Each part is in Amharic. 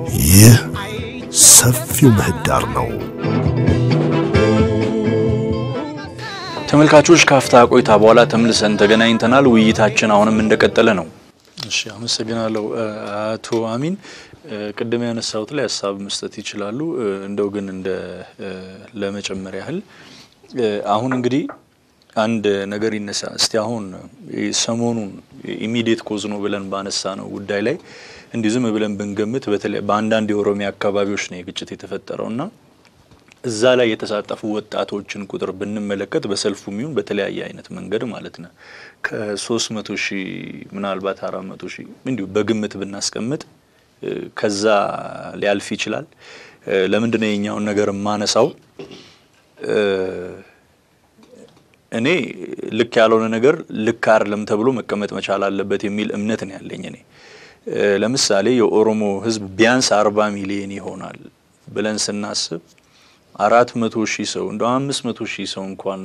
ይህ ሰፊው ምህዳር ነው። ተመልካቾች ካፍታ ቆይታ በኋላ ተመልሰን ተገናኝተናል። ውይይታችን አሁንም እንደቀጠለ ነው። እሺ፣ አመሰግናለሁ አቶ አሚን። ቅድም ያነሳሁት ላይ ሀሳብ መስጠት ይችላሉ። እንደው ግን እንደ ለመጨመር ያህል አሁን እንግዲህ አንድ ነገር ይነሳ እስቲ አሁን ሰሞኑን ኢሚዲየት ኮዝ ነው ብለን ባነሳ ነው ጉዳይ ላይ እንዲህ ዝም ብለን ብንገምት በተለይ በአንዳንድ የኦሮሚያ አካባቢዎች ነው የግጭት የተፈጠረው እና እዛ ላይ የተሳተፉ ወጣቶችን ቁጥር ብንመለከት በሰልፉ የሚሆን በተለያየ አይነት መንገድ ማለት ነው ከሶስት መቶ ሺህ ምናልባት አራት መቶ ሺህ እንዲሁ በግምት ብናስቀምጥ ከዛ ሊያልፍ ይችላል። ለምንድን ነው የኛውን ነገር የማነሳው? እኔ ልክ ያልሆነ ነገር ልክ አይደለም ተብሎ መቀመጥ መቻል አለበት የሚል እምነት ነው ያለኝ። እኔ ለምሳሌ የኦሮሞ ሕዝብ ቢያንስ አርባ ሚሊዮን ይሆናል ብለን ስናስብ አራት መቶ ሺህ ሰው እንደ አምስት መቶ ሺህ ሰው እንኳን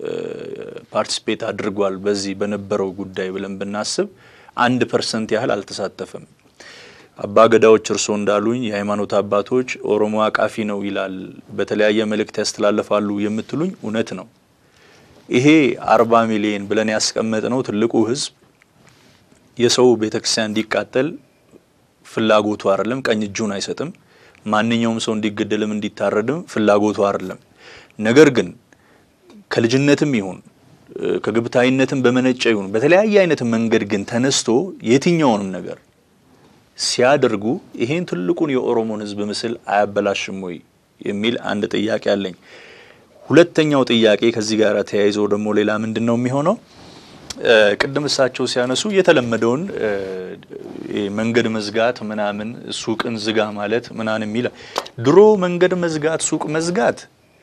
ፓርቲስፔት አድርጓል በዚህ በነበረው ጉዳይ ብለን ብናስብ አንድ ፐርሰንት ያህል አልተሳተፈም። አባ ገዳዎች እርስዎ እንዳሉኝ የሃይማኖት አባቶች ኦሮሞ አቃፊ ነው ይላል፣ በተለያየ መልእክት ያስተላልፋሉ የምትሉኝ እውነት ነው። ይሄ አርባ ሚሊዮን ብለን ያስቀመጥነው ትልቁ ህዝብ የሰው ቤተክርስቲያን እንዲቃጠል ፍላጎቱ አይደለም፣ ቀኝ እጁን አይሰጥም። ማንኛውም ሰው እንዲገደልም እንዲታረድም ፍላጎቱ አይደለም። ነገር ግን ከልጅነትም ይሁን ከግብታዊነትም በመነጨ ይሁን በተለያየ አይነት መንገድ ግን ተነስቶ የትኛውንም ነገር ሲያደርጉ ይሄን ትልቁን የኦሮሞን ህዝብ ምስል አያበላሽም ወይ የሚል አንድ ጥያቄ አለኝ። ሁለተኛው ጥያቄ ከዚህ ጋር ተያይዞ ደግሞ ሌላ ምንድን ነው የሚሆነው? ቅድም እሳቸው ሲያነሱ የተለመደውን መንገድ መዝጋት ምናምን ሱቅን ዝጋ ማለት ምናምን የሚል ድሮ መንገድ መዝጋት ሱቅ መዝጋት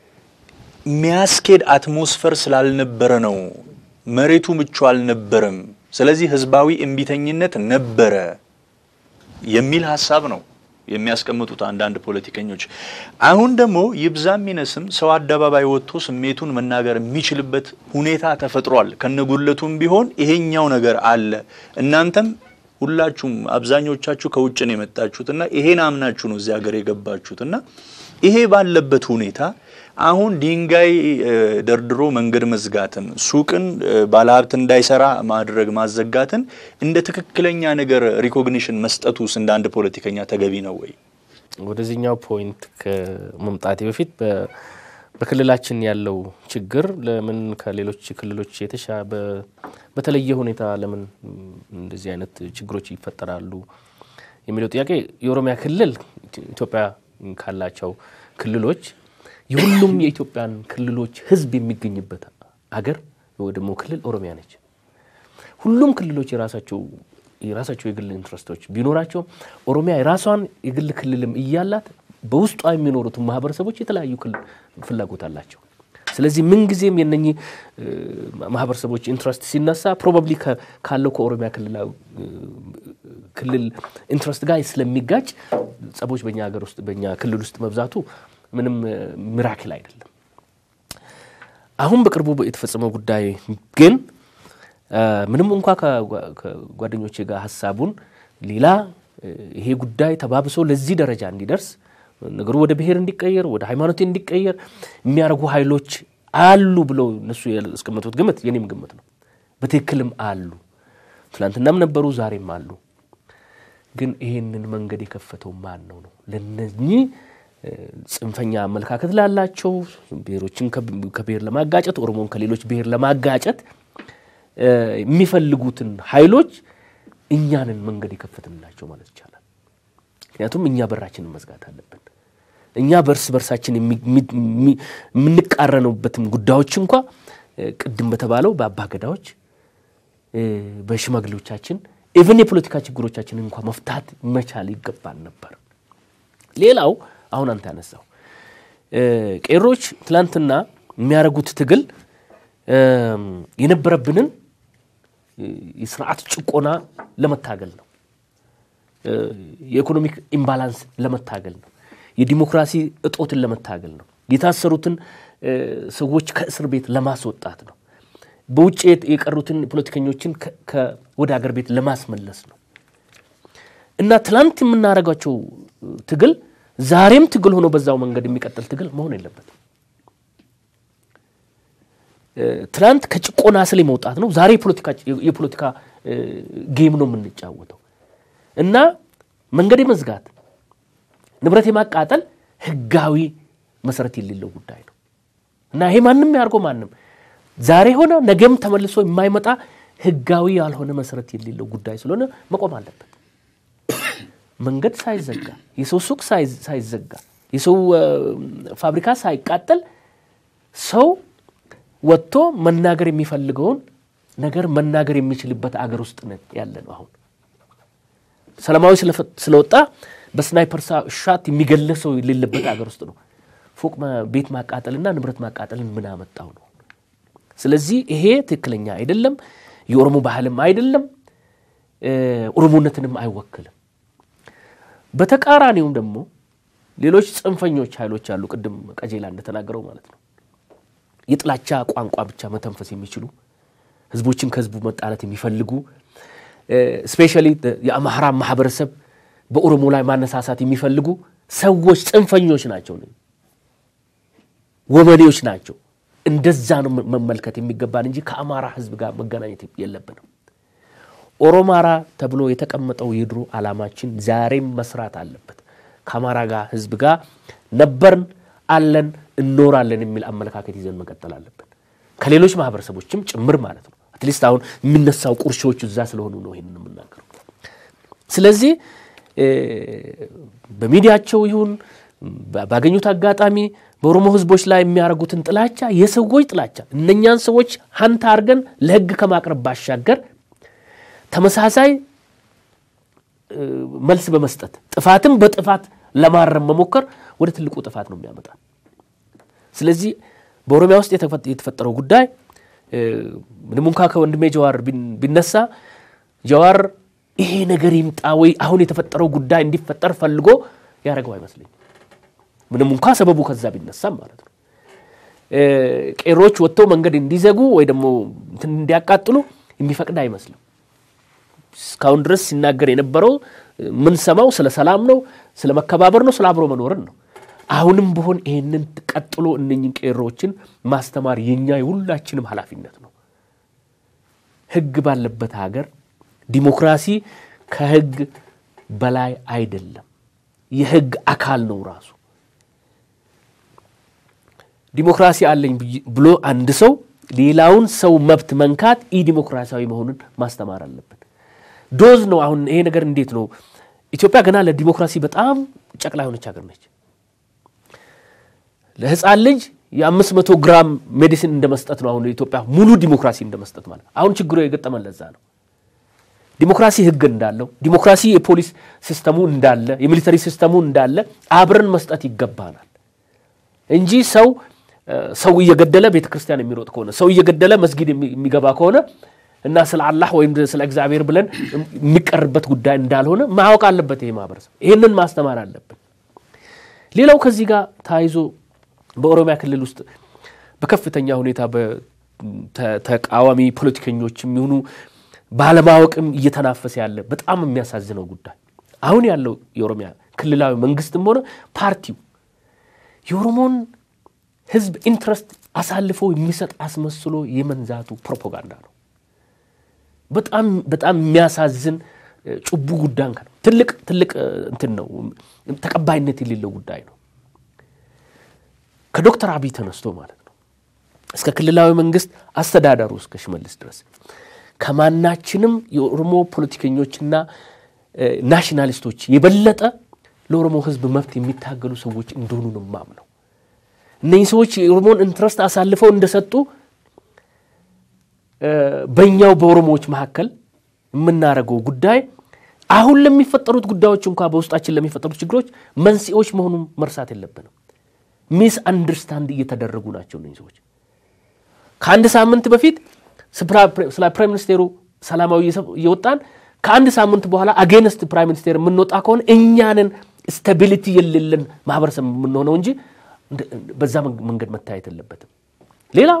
የሚያስኬድ አትሞስፈር ስላልነበረ ነው። መሬቱ ምቹ አልነበረም። ስለዚህ ህዝባዊ እምቢተኝነት ነበረ የሚል ሀሳብ ነው የሚያስቀምጡት አንዳንድ ፖለቲከኞች። አሁን ደግሞ ይብዛም ይነስም ሰው አደባባይ ወጥቶ ስሜቱን መናገር የሚችልበት ሁኔታ ተፈጥሯል። ከነጉለቱም ቢሆን ይሄኛው ነገር አለ። እናንተም ሁላችሁም አብዛኞቻችሁ ከውጭ ነው የመጣችሁት እና ይሄን አምናችሁ ነው እዚህ ሀገር የገባችሁት እና ይሄ ባለበት ሁኔታ አሁን ድንጋይ ደርድሮ መንገድ መዝጋትን፣ ሱቅን ባለሀብት እንዳይሰራ ማድረግ ማዘጋትን እንደ ትክክለኛ ነገር ሪኮግኒሽን መስጠቱስ እንደ አንድ ፖለቲከኛ ተገቢ ነው ወይ? ወደዚህኛው ፖይንት ከመምጣቴ በፊት በክልላችን ያለው ችግር ለምን ከሌሎች ክልሎች የተሻ በተለየ ሁኔታ ለምን እንደዚህ አይነት ችግሮች ይፈጠራሉ የሚለው ጥያቄ የኦሮሚያ ክልል ኢትዮጵያ ካላቸው ክልሎች የሁሉም የኢትዮጵያን ክልሎች ሕዝብ የሚገኝበት አገር ወይ ደግሞ ክልል ኦሮሚያ ነች። ሁሉም ክልሎች የራሳቸው የራሳቸው የግል ኢንትረስቶች ቢኖራቸው ኦሮሚያ የራሷን የግል ክልልም እያላት በውስጧ የሚኖሩትን ማህበረሰቦች የተለያዩ ፍላጎት አላቸው። ስለዚህ ምንጊዜም የነኚህ ማህበረሰቦች ኢንትረስት ሲነሳ ፕሮባብሊ ካለው ከኦሮሚያ ክልል ኢንትረስት ጋር ስለሚጋጭ ጸቦች በእኛ ሀገር ውስጥ በእኛ ክልል ውስጥ መብዛቱ ምንም ሚራክል አይደለም። አሁን በቅርቡ የተፈጸመው ጉዳይ ግን ምንም እንኳ ከጓደኞቼ ጋር ሀሳቡን ሌላ ይሄ ጉዳይ ተባብሶ ለዚህ ደረጃ እንዲደርስ ነገሩ ወደ ብሔር እንዲቀየር ወደ ሃይማኖት እንዲቀየር የሚያደርጉ ኃይሎች አሉ ብለው እነሱ ያስቀመጡት ግምት የኔም ግምት ነው። በትክክልም አሉ። ትናንትናም ነበሩ፣ ዛሬም አሉ። ግን ይሄንን መንገድ የከፈተው ማን ነው ነው ለነኚህ ጽንፈኛ አመለካከት ላላቸው ብሔሮችን ከብሔር ለማጋጨት ኦሮሞን ከሌሎች ብሔር ለማጋጨት የሚፈልጉትን ኃይሎች እኛንን መንገድ የከፈትንላቸው ማለት ይቻላል። ምክንያቱም እኛ በራችንን መዝጋት አለብን። እኛ በእርስ በርሳችን የምንቃረነውበትም ጉዳዮች እንኳ ቅድም በተባለው በአባገዳዎች በሽማግሌዎቻችን ኢቨን የፖለቲካ ችግሮቻችንን እንኳ መፍታት መቻል ይገባል ነበር። ሌላው አሁን አንተ ያነሳው ቄሮች ትላንትና የሚያደርጉት ትግል የነበረብንን የስርዓት ጭቆና ለመታገል ነው። የኢኮኖሚክ ኢምባላንስ ለመታገል ነው። የዲሞክራሲ እጦትን ለመታገል ነው። የታሰሩትን ሰዎች ከእስር ቤት ለማስወጣት ነው። በውጭ የቀሩትን ፖለቲከኞችን ወደ አገር ቤት ለማስመለስ ነው እና ትላንት የምናደርጋቸው ትግል ዛሬም ትግል ሆኖ በዛው መንገድ የሚቀጥል ትግል መሆን የለበትም። ትናንት ከጭቆና ስል መውጣት ነው። ዛሬ የፖለቲካ ጌም ነው የምንጫወተው እና መንገድ የመዝጋት ንብረት የማቃጠል ህጋዊ መሰረት የሌለው ጉዳይ ነው እና ይሄ ማንም ያድርገው ማንም ዛሬ ሆነ ነገም ተመልሶ የማይመጣ ህጋዊ ያልሆነ መሰረት የሌለው ጉዳይ ስለሆነ መቆም አለበት። መንገድ ሳይዘጋ፣ የሰው ሱቅ ሳይዘጋ፣ የሰው ፋብሪካ ሳይቃጠል ሰው ወጥቶ መናገር የሚፈልገውን ነገር መናገር የሚችልበት አገር ውስጥ ነን ያለ ነው። አሁን ሰላማዊ ስለወጣ በስናይፐር ሻት የሚገለ ሰው የሌለበት አገር ውስጥ ነው። ፎቅ ቤት ማቃጠልና ንብረት ማቃጠልን ምን አመጣው ነው። ስለዚህ ይሄ ትክክለኛ አይደለም፣ የኦሮሞ ባህልም አይደለም፣ ኦሮሞነትንም አይወክልም። በተቃራኒውም ደግሞ ሌሎች ጽንፈኞች ኃይሎች አሉ። ቅድም ቀጀላ እንደተናገረው ማለት ነው የጥላቻ ቋንቋ ብቻ መተንፈስ የሚችሉ ህዝቦችን ከህዝቡ መጣላት የሚፈልጉ ስፔሻሊ የአማራ ማህበረሰብ በኦሮሞ ላይ ማነሳሳት የሚፈልጉ ሰዎች ጽንፈኞች ናቸው፣ ወመኔዎች ናቸው። እንደዛ ነው መመልከት የሚገባን እንጂ ከአማራ ህዝብ ጋር መገናኘት የለብንም። ኦሮማራ ተብሎ የተቀመጠው የድሮ ዓላማችን ዛሬም መስራት አለበት። ከአማራ ጋር ህዝብ ጋር ነበርን፣ አለን፣ እኖራለን የሚል አመለካከት ይዘን መቀጠል አለብን። ከሌሎች ማህበረሰቦችም ጭምር ማለት ነው። አትሊስት አሁን የሚነሳው ቁርሾች እዛ ስለሆኑ ነው ይህንን የምናገረው። ስለዚህ በሚዲያቸው ይሁን ባገኙት አጋጣሚ በኦሮሞ ህዝቦች ላይ የሚያደርጉትን ጥላቻ የሰዎች ጥላቻ እነኛን ሰዎች ሀንታ አድርገን ለህግ ከማቅረብ ባሻገር ተመሳሳይ መልስ በመስጠት ጥፋትም በጥፋት ለማረም መሞከር ወደ ትልቁ ጥፋት ነው የሚያመጣ። ስለዚህ በኦሮሚያ ውስጥ የተፈጠረው ጉዳይ ምንም እንኳ ከወንድሜ ጀዋር ቢነሳ ጀዋር ይሄ ነገር ይምጣ ወይ አሁን የተፈጠረው ጉዳይ እንዲፈጠር ፈልጎ ያደረገው አይመስለኝም። ምንም እንኳ ሰበቡ ከዛ ቢነሳም ማለት ነው። ቄሮች ወጥተው መንገድ እንዲዘጉ ወይ ደግሞ እንትን እንዲያቃጥሉ የሚፈቅድ አይመስልም። እስካሁን ድረስ ሲናገር የነበረው ምንሰማው ስለ ሰላም ነው፣ ስለ መከባበር ነው፣ ስለ አብሮ መኖርን ነው። አሁንም ቢሆን ይህንን ቀጥሎ እነኝን ቄሮዎችን ማስተማር የኛ የሁላችንም ኃላፊነት ነው። ህግ ባለበት ሀገር ዲሞክራሲ ከህግ በላይ አይደለም፣ የህግ አካል ነው ራሱ። ዲሞክራሲ አለኝ ብሎ አንድ ሰው ሌላውን ሰው መብት መንካት ኢ ዲሞክራሲያዊ መሆኑን ማስተማር አለብን። ዶዝ ነው። አሁን ይሄ ነገር እንዴት ነው? ኢትዮጵያ ገና ለዲሞክራሲ በጣም ጨቅላ የሆነች ሀገር ነች። ለህፃን ልጅ የአምስት መቶ ግራም ሜዲሲን እንደ መስጠት ነው። አሁን ኢትዮጵያ ሙሉ ዲሞክራሲ እንደ መስጠት ማለት አሁን ችግሩ የገጠመን ለዛ ነው። ዲሞክራሲ ህግ እንዳለው፣ ዲሞክራሲ የፖሊስ ሲስተሙ እንዳለ፣ የሚሊተሪ ሲስተሙ እንዳለ አብረን መስጠት ይገባናል እንጂ ሰው ሰው እየገደለ ቤተ ክርስቲያን የሚሮጥ ከሆነ ሰው እየገደለ መስጊድ የሚገባ ከሆነ እና ስለ አላህ ወይም ስለ እግዚአብሔር ብለን የሚቀርበት ጉዳይ እንዳልሆነ ማወቅ አለበት ይሄ ማህበረሰብ። ይህንን ማስተማር አለብን። ሌላው ከዚህ ጋር ተያይዞ በኦሮሚያ ክልል ውስጥ በከፍተኛ ሁኔታ በተቃዋሚ ፖለቲከኞች የሚሆኑ ባለማወቅም እየተናፈሰ ያለ በጣም የሚያሳዝነው ጉዳይ አሁን ያለው የኦሮሚያ ክልላዊ መንግስትም ሆነ ፓርቲው የኦሮሞን ህዝብ ኢንትረስት አሳልፎ የሚሰጥ አስመስሎ የመንዛቱ ፕሮፓጋንዳ ነው። በጣም በጣም የሚያሳዝን ጭቡ ጉዳይ ነው። ትልቅ ትልቅ እንትን ነው፣ ተቀባይነት የሌለው ጉዳይ ነው። ከዶክተር አብይ ተነስቶ ማለት ነው እስከ ክልላዊ መንግስት አስተዳደሩ እስከ ሽመልስ ድረስ ከማናችንም የኦሮሞ ፖለቲከኞችና ናሽናሊስቶች የበለጠ ለኦሮሞ ህዝብ መብት የሚታገሉ ሰዎች እንደሆኑ ነው የማምነው። እነዚህ ሰዎች የኦሮሞን ኢንትረስት አሳልፈው እንደሰጡ በእኛው በኦሮሞዎች መካከል የምናደርገው ጉዳይ አሁን ለሚፈጠሩት ጉዳዮች እንኳ በውስጣችን ለሚፈጠሩት ችግሮች መንስኤዎች መሆኑን መርሳት የለብንም። ሚስ አንደርስታንድ እየተደረጉ ናቸው እነዚህ ሰዎች። ከአንድ ሳምንት በፊት ስለ ፕራይም ሚኒስቴሩ ሰላማዊ እየወጣን ከአንድ ሳምንት በኋላ አጌንስት ፕራይም ሚኒስቴር የምንወጣ ከሆነ እኛንን ስታቢሊቲ የሌለን ማህበረሰብ የምንሆነው እንጂ በዛ መንገድ መታየት የለበትም። ሌላው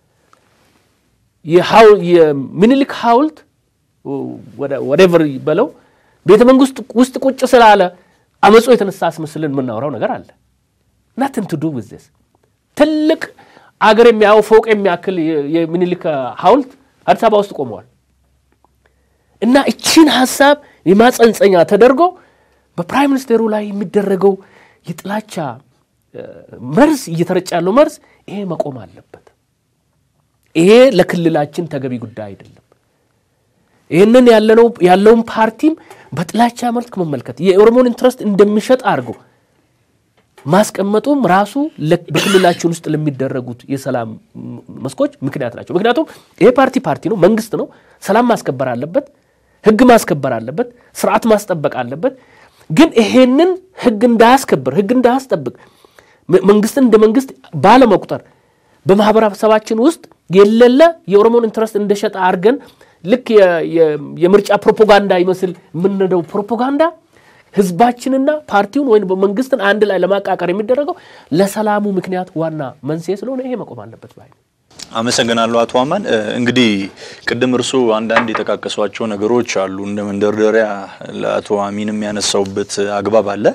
የሚኒሊክ ሐውልት ወደቨር በለው ቤተ መንግስት ውስጥ ቁጭ ስላለ አመፁ የተነሳ አስመስልን የምናወራው ነገር አለ። ናትን ቱ ዱ ዊዝ ዚስ ትልቅ አገር የሚያየው ፎቅ የሚያክል የሚኒሊክ ሐውልት አዲስ አበባ ውስጥ ቆመዋል። እና እቺን ሀሳብ የማጸንጸኛ ተደርጎ በፕራይም ሚኒስቴሩ ላይ የሚደረገው የጥላቻ መርዝ እየተረጨ ያለው መርዝ ይሄ መቆም አለበት። ይሄ ለክልላችን ተገቢ ጉዳይ አይደለም። ይህንን ያለነው ያለውን ፓርቲም በጥላቻ መልክ መመልከት የኦሮሞን ኢንትረስት እንደሚሸጥ አድርጎ ማስቀመጡም ራሱ በክልላችን ውስጥ ለሚደረጉት የሰላም መስኮች ምክንያት ናቸው። ምክንያቱም ይሄ ፓርቲ ፓርቲ ነው፣ መንግስት ነው። ሰላም ማስከበር አለበት፣ ህግ ማስከበር አለበት፣ ስርዓት ማስጠበቅ አለበት። ግን ይሄንን ህግ እንዳያስከብር ህግ እንዳያስጠብቅ መንግስትን እንደ መንግስት ባለመቁጠር በማህበረሰባችን ውስጥ የሌለ የኦሮሞን ኢንትረስት እንደሸጠ አድርገን ልክ የምርጫ ፕሮፓጋንዳ ይመስል የምንነደው ፕሮፓጋንዳ ህዝባችንና ፓርቲውን ወይም መንግስትን አንድ ላይ ለማቃቀር የሚደረገው ለሰላሙ ምክንያት ዋና መንስኤ ስለሆነ ይሄ መቆም አለበት ባይ አመሰግናለሁ አቶ አማን። እንግዲህ ቅድም እርስዎ አንዳንድ የጠቃቀሷቸው ነገሮች አሉ እንደ መንደርደሪያ ለአቶ አሚንም ያነሳውበት አግባብ አለ።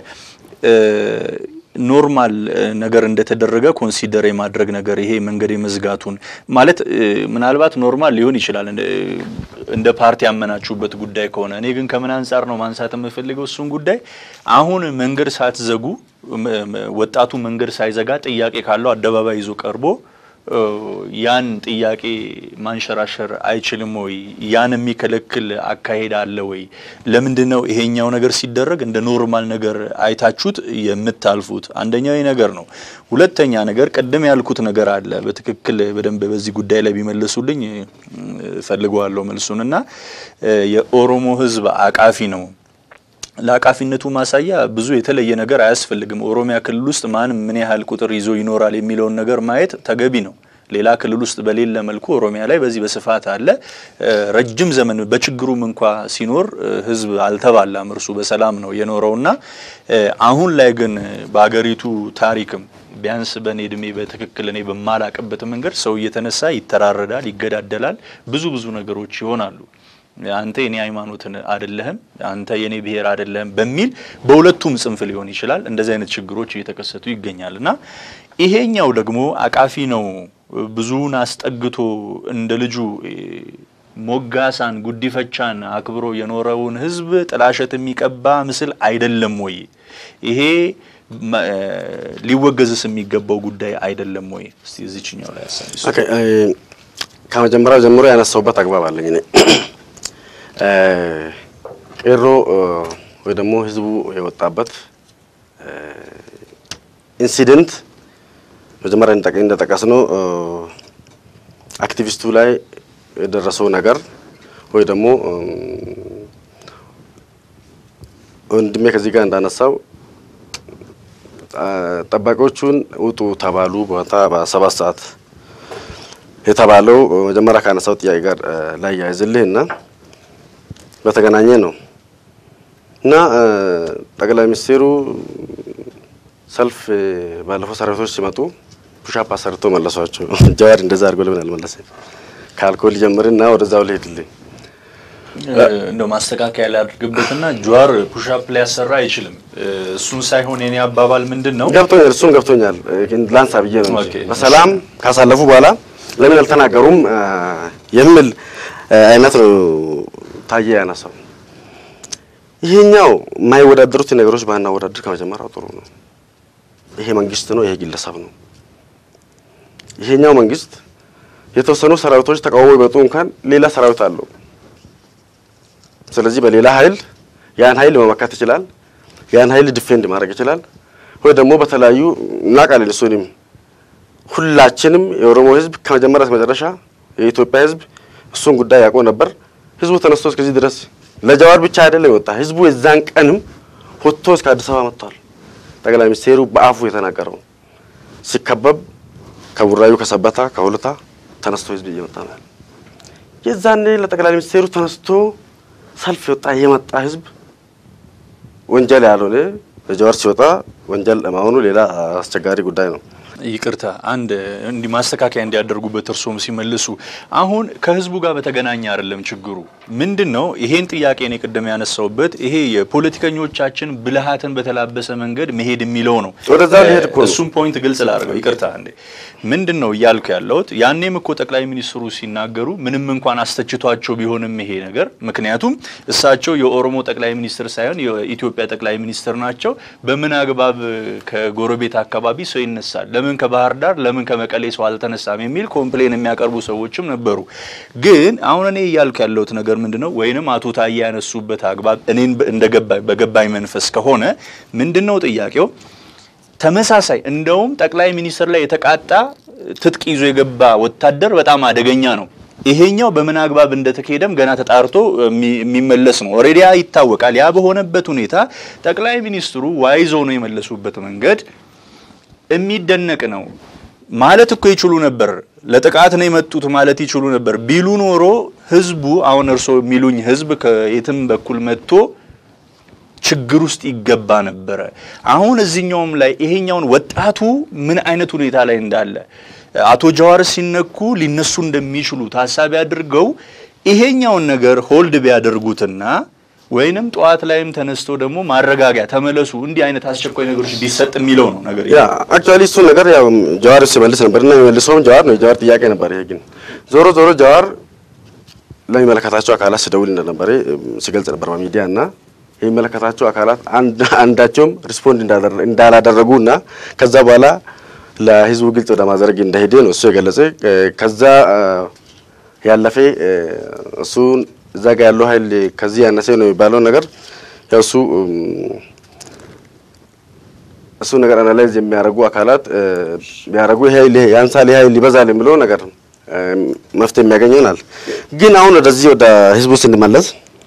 ኖርማል ነገር እንደተደረገ ኮንሲደር የማድረግ ነገር ይሄ መንገድ የመዝጋቱን ማለት ምናልባት ኖርማል ሊሆን ይችላል እንደ ፓርቲ ያመናችሁበት ጉዳይ ከሆነ። እኔ ግን ከምን አንጻር ነው ማንሳት የምፈልገው እሱን ጉዳይ አሁን መንገድ ሳትዘጉ ወጣቱ መንገድ ሳይዘጋ ጥያቄ ካለው አደባባይ ይዞ ቀርቦ ያን ጥያቄ ማንሸራሸር አይችልም ወይ? ያን የሚከለክል አካሄድ አለ ወይ? ለምንድን ነው ይሄኛው ነገር ሲደረግ እንደ ኖርማል ነገር አይታችሁት የምታልፉት? አንደኛው ነገር ነው። ሁለተኛ ነገር ቅድም ያልኩት ነገር አለ። በትክክል በደንብ በዚህ ጉዳይ ላይ ቢመልሱልኝ ፈልገዋለሁ መልሱን እና የኦሮሞ ሕዝብ አቃፊ ነው ለአቃፊነቱ ማሳያ ብዙ የተለየ ነገር አያስፈልግም። ኦሮሚያ ክልል ውስጥ ማን ምን ያህል ቁጥር ይዞ ይኖራል የሚለውን ነገር ማየት ተገቢ ነው። ሌላ ክልል ውስጥ በሌለ መልኩ ኦሮሚያ ላይ በዚህ በስፋት አለ። ረጅም ዘመን በችግሩም እንኳ ሲኖር ህዝብ አልተባላም፣ እርሱ በሰላም ነው የኖረውና አሁን ላይ ግን በሀገሪቱ ታሪክም ቢያንስ በእኔ እድሜ በትክክል እኔ በማላቅበት መንገድ ሰው እየተነሳ ይተራረዳል፣ ይገዳደላል፣ ብዙ ብዙ ነገሮች ይሆናሉ። አንተ የኔ ሃይማኖትን አይደለህም፣ አንተ የኔ ብሔር አይደለህም በሚል በሁለቱም ጽንፍ ሊሆን ይችላል። እንደዚህ አይነት ችግሮች እየተከሰቱ ይገኛል እና ይሄኛው ደግሞ አቃፊ ነው። ብዙውን አስጠግቶ እንደ ልጁ ሞጋሳን፣ ጉዲፈቻን አክብሮ የኖረውን ህዝብ ጥላሸት የሚቀባ ምስል አይደለም ወይ? ይሄ ሊወገዝስ የሚገባው ጉዳይ አይደለም ወይ? እስቲ እዚችኛው ላይ ያሳይ። ከመጀመሪያው ጀምሮ ያነሳውበት አግባብ አለኝ እኔ ቄሮ ወይ ደግሞ ህዝቡ የወጣበት ኢንሲደንት መጀመሪያ እንደጠቀስ ነው አክቲቪስቱ ላይ የደረሰው ነገር ወይ ደግሞ ወንድሜ ከዚህ ጋር እንዳነሳው ጠባቂዎቹን ውጡ ተባሉ። ቦታ በሰባት ሰዓት የተባለው መጀመሪያ ካነሳው ጥያቄ ጋር ላይ ያይዝልህ እና በተገናኘ ነው እና ጠቅላይ ሚኒስትሩ ሰልፍ ባለፈው ሰራዊቶች ሲመጡ ፑሻፕ አሰርቶ መለሷቸው። ጀዋር እንደዛ አድርጎ ለምን አልመለሰም? ከአልኮል ጀምርና ወደዛው ልሄድልኝ እንደ ማስተካከያ ሊያደርግበትና ጀዋር ፑሻፕ ሊያሰራ አይችልም። እሱን ሳይሆን የኔ አባባል ምንድን ነው ገብቶኛል። እሱን ገብቶኛል። ላንሳ ብዬ ነው እንጂ በሰላም ካሳለፉ በኋላ ለምን አልተናገሩም የሚል አይነት ነው ታየ ያነሳው። ይሄኛው የማይወዳደሩት ነገሮች ባናወዳድር ከመጀመሪያው ጥሩ ነው። ይሄ መንግስት ነው፣ ይሄ ግለሰብ ነው። ይሄኛው መንግስት የተወሰኑ ሰራዊቶች ተቃውሞ ይመጡ እንኳን ሌላ ሰራዊት አለው። ስለዚህ በሌላ ኃይል ያን ኃይል መመካት ይችላል። ያን ኃይል ዲፌንድ ማድረግ ይችላል። ወይ ደግሞ በተለያዩ እናውቃለን። እሱንም ሁላችንም የኦሮሞ ህዝብ ከመጀመሪያ እስከ መጨረሻ የኢትዮጵያ ህዝብ እሱን ጉዳይ ያውቀው ነበር። ህዝቡ ተነስቶ እስከዚህ ድረስ ለጀዋር ብቻ አይደለም የወጣ ህዝቡ የዛን ቀንም ወጥቶ እስከ አዲስ አበባ መጥቷል። ጠቅላይ ሚኒስቴሩ በአፉ የተናገረው ሲከበብ ከቡራዩ ከሰበታ ከሁለታ ተነስቶ ህዝብ እየመጣ ነው። የዛኔ ለጠቅላይ ሚኒስቴሩ ተነስቶ ሰልፍ የወጣ የመጣ ህዝብ ወንጀል ያልሆነ ለጀዋር ሲወጣ ወንጀል ለማሆኑ ሌላ አስቸጋሪ ጉዳይ ነው። ይቅርታ አንድ እንዲህ ማስተካከያ እንዲያደርጉበት እርስዎም ሲመልሱ አሁን ከህዝቡ ጋር በተገናኘ አይደለም ችግሩ ምንድን ነው ይሄን ጥያቄ እኔ ቅድም ያነሳውበት ይሄ የፖለቲከኞቻችን ብልሃትን በተላበሰ መንገድ መሄድ የሚለው ነው ወደዛ ሊሄድ እኮ ነው። እሱም ፖይንት ግልጽ ላድርገው ይቅርታ እንዴ ምንድን ነው እያልኩ ያለሁት ያኔም እኮ ጠቅላይ ሚኒስትሩ ሲናገሩ ምንም እንኳን አስተችቷቸው ቢሆንም ይሄ ነገር ምክንያቱም እሳቸው የኦሮሞ ጠቅላይ ሚኒስትር ሳይሆን የኢትዮጵያ ጠቅላይ ሚኒስትር ናቸው በምን አግባብ ከጎረቤት አካባቢ ሰው ይነሳል ለምን ከባህር ዳር ለምን ከመቀሌ ሰው አልተነሳም የሚል ኮምፕሌን የሚያቀርቡ ሰዎችም ነበሩ ግን አሁን እኔ እያልኩ ያለሁት ነገር ምንድን ነው ወይንም አቶ ታዬ ያነሱበት አግባብ እኔን እንደገባኝ በገባኝ መንፈስ ከሆነ ምንድን ነው ጥያቄው ተመሳሳይ እንደውም ጠቅላይ ሚኒስትር ላይ የተቃጣ ትጥቅ ይዞ የገባ ወታደር በጣም አደገኛ ነው። ይሄኛው በምን አግባብ እንደተካሄደም ገና ተጣርቶ የሚመለስ ነው። ኦልሬዲ ይታወቃል። ያ በሆነበት ሁኔታ ጠቅላይ ሚኒስትሩ ዋይዞ ነው የመለሱበት መንገድ የሚደነቅ ነው። ማለት እኮ ይችሉ ነበር። ለጥቃት ነው የመጡት ማለት ይችሉ ነበር ቢሉ ኖሮ ህዝቡ አሁን እርስዎ የሚሉኝ ህዝብ ከየትም በኩል መጥቶ ችግር ውስጥ ይገባ ነበረ። አሁን እዚህኛውም ላይ ይሄኛውን ወጣቱ ምን አይነት ሁኔታ ላይ እንዳለ አቶ ጀዋር ሲነኩ ሊነሱ እንደሚችሉ ታሳቢ አድርገው ይሄኛውን ነገር ሆልድ ቢያደርጉትና ወይንም ጠዋት ላይም ተነስቶ ደግሞ ማረጋጊያ ተመለሱ፣ እንዲህ አይነት አስቸኳይ ነገሮች ቢሰጥ የሚለው ነው ነገር ያ አክቹአሊ እሱ ነገር ያው ጀዋር ሲመልስ ነበር እና የሚመልሰውም ጀዋር ነው። የጀዋር ጥያቄ ነበር። ይሄ ግን ዞሮ ዞሮ ጀዋር ለሚመለከታቸው አካላት ሲደውል እንደነበረ ሲገልጽ ነበር በሚዲያ እና የሚመለከታቸው አካላት አንዳቸውም ሪስፖንድ እንዳላደረጉ እና ከዛ በኋላ ለህዝቡ ግልጽ ወደ ማድረግ እንደሄደ ነው እሱ የገለጸ። ከዛ ያለፈ እሱን እዛ ጋ ያለው ኃይል ከዚህ ያነሰ ነው የሚባለው ነገር ያው እሱ እሱ ነገር አናላይዝ የሚያደርጉ አካላት ቢያደርጉ ይሄ ያንሳል፣ ይሄ ኃይል ይበዛል የሚለው ነገር መፍትሄ የሚያገኝ ይሆናል። ግን አሁን ወደዚህ ወደ ህዝቡ ስንመለስ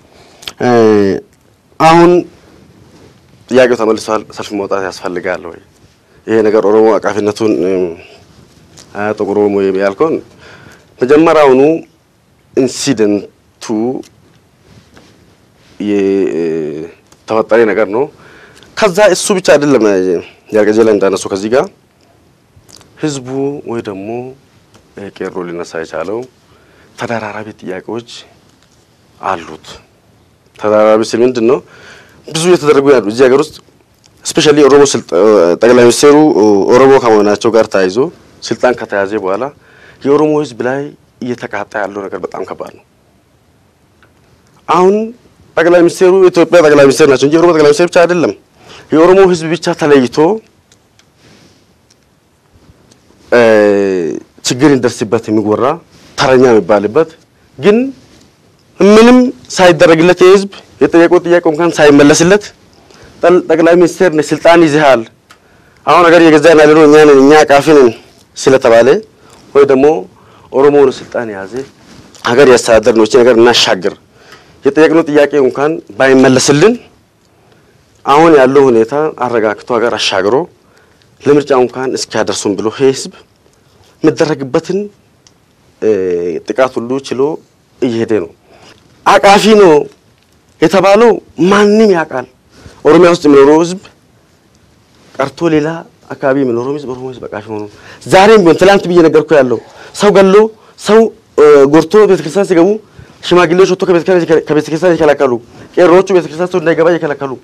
አሁን ጥያቄው ተመልሷል። ሰልፍ መውጣት ያስፈልጋል ወይ? ይሄ ነገር ኦሮሞ አቃፊነቱን ጥቁር ኦሮሞ ያልከውን መጀመሪያውኑ ኢንሲደንቱ የተፈጠረ ነገር ነው። ከዛ እሱ ብቻ አይደለም ያርገጀ ላይ እንዳነሱ ከዚህ ጋር ህዝቡ ወይ ደግሞ ቄሮ ሊነሳ የቻለው ተደራራቢ ጥያቄዎች አሉት። ተደራራቢ ስል ምንድን ነው? ብዙ እየተደረጉ ያሉ እዚህ ሀገር ውስጥ ስፔሻሊ ኦሮሞ ጠቅላይ ሚኒስትሩ ኦሮሞ ከመሆናቸው ጋር ተያይዞ ስልጣን ከተያዘ በኋላ የኦሮሞ ህዝብ ላይ እየተቃጣ ያለው ነገር በጣም ከባድ ነው። አሁን ጠቅላይ ሚኒስትሩ የኢትዮጵያ ጠቅላይ ሚኒስትር ናቸው እንጂ የኦሮሞ ጠቅላይ ሚኒስትር ብቻ አይደለም። የኦሮሞ ህዝብ ብቻ ተለይቶ ችግር ይደርስበት የሚወራ ተረኛ የሚባልበት ግን ምንም ሳይደረግለት የህዝብ የጠየቀው ጥያቄ እንኳን ሳይመለስለት ጠቅላይ ሚኒስትር ነህ ስልጣን ይዘሃል፣ አሁን ሀገር እየገዛን ያለ ነው እኛ ነን እኛ አቃፊ ነን ስለተባለ ወይ ደግሞ ኦሮሞ ነው ስልጣን የያዘ ሀገር ያስተዳደር ነው እቺ ነገር እናሻግር የጠየቅነው ጥያቄ እንኳን ባይመለስልን አሁን ያለው ሁኔታ አረጋግቶ ሀገር አሻግሮ ለምርጫ እንኳን እስኪያደርሱን ብሎ ህዝብ የሚደረግበትን ጥቃት ሁሉ ችሎ እየሄደ ነው። አቃፊ ነው የተባለው ማንም ያውቃል። ኦሮሚያ ውስጥ የሚኖረው ህዝብ ቀርቶ ሌላ አካባቢ የሚኖረው ህዝብ ኦሮሞ ህዝብ አቃፊ ሆኖ ዛሬም ቢሆን ትላንት ብዬ ነገርኩ ያለው ሰው ገሎ ሰው ጎርቶ ቤተክርስቲያን ሲገቡ ሽማግሌዎች ወጥቶ ከቤተክርስቲያን ይከላከሉ፣ ቄሮዎቹ ቤተክርስቲያን ሰው እንዳይገባ ይከላከሉ።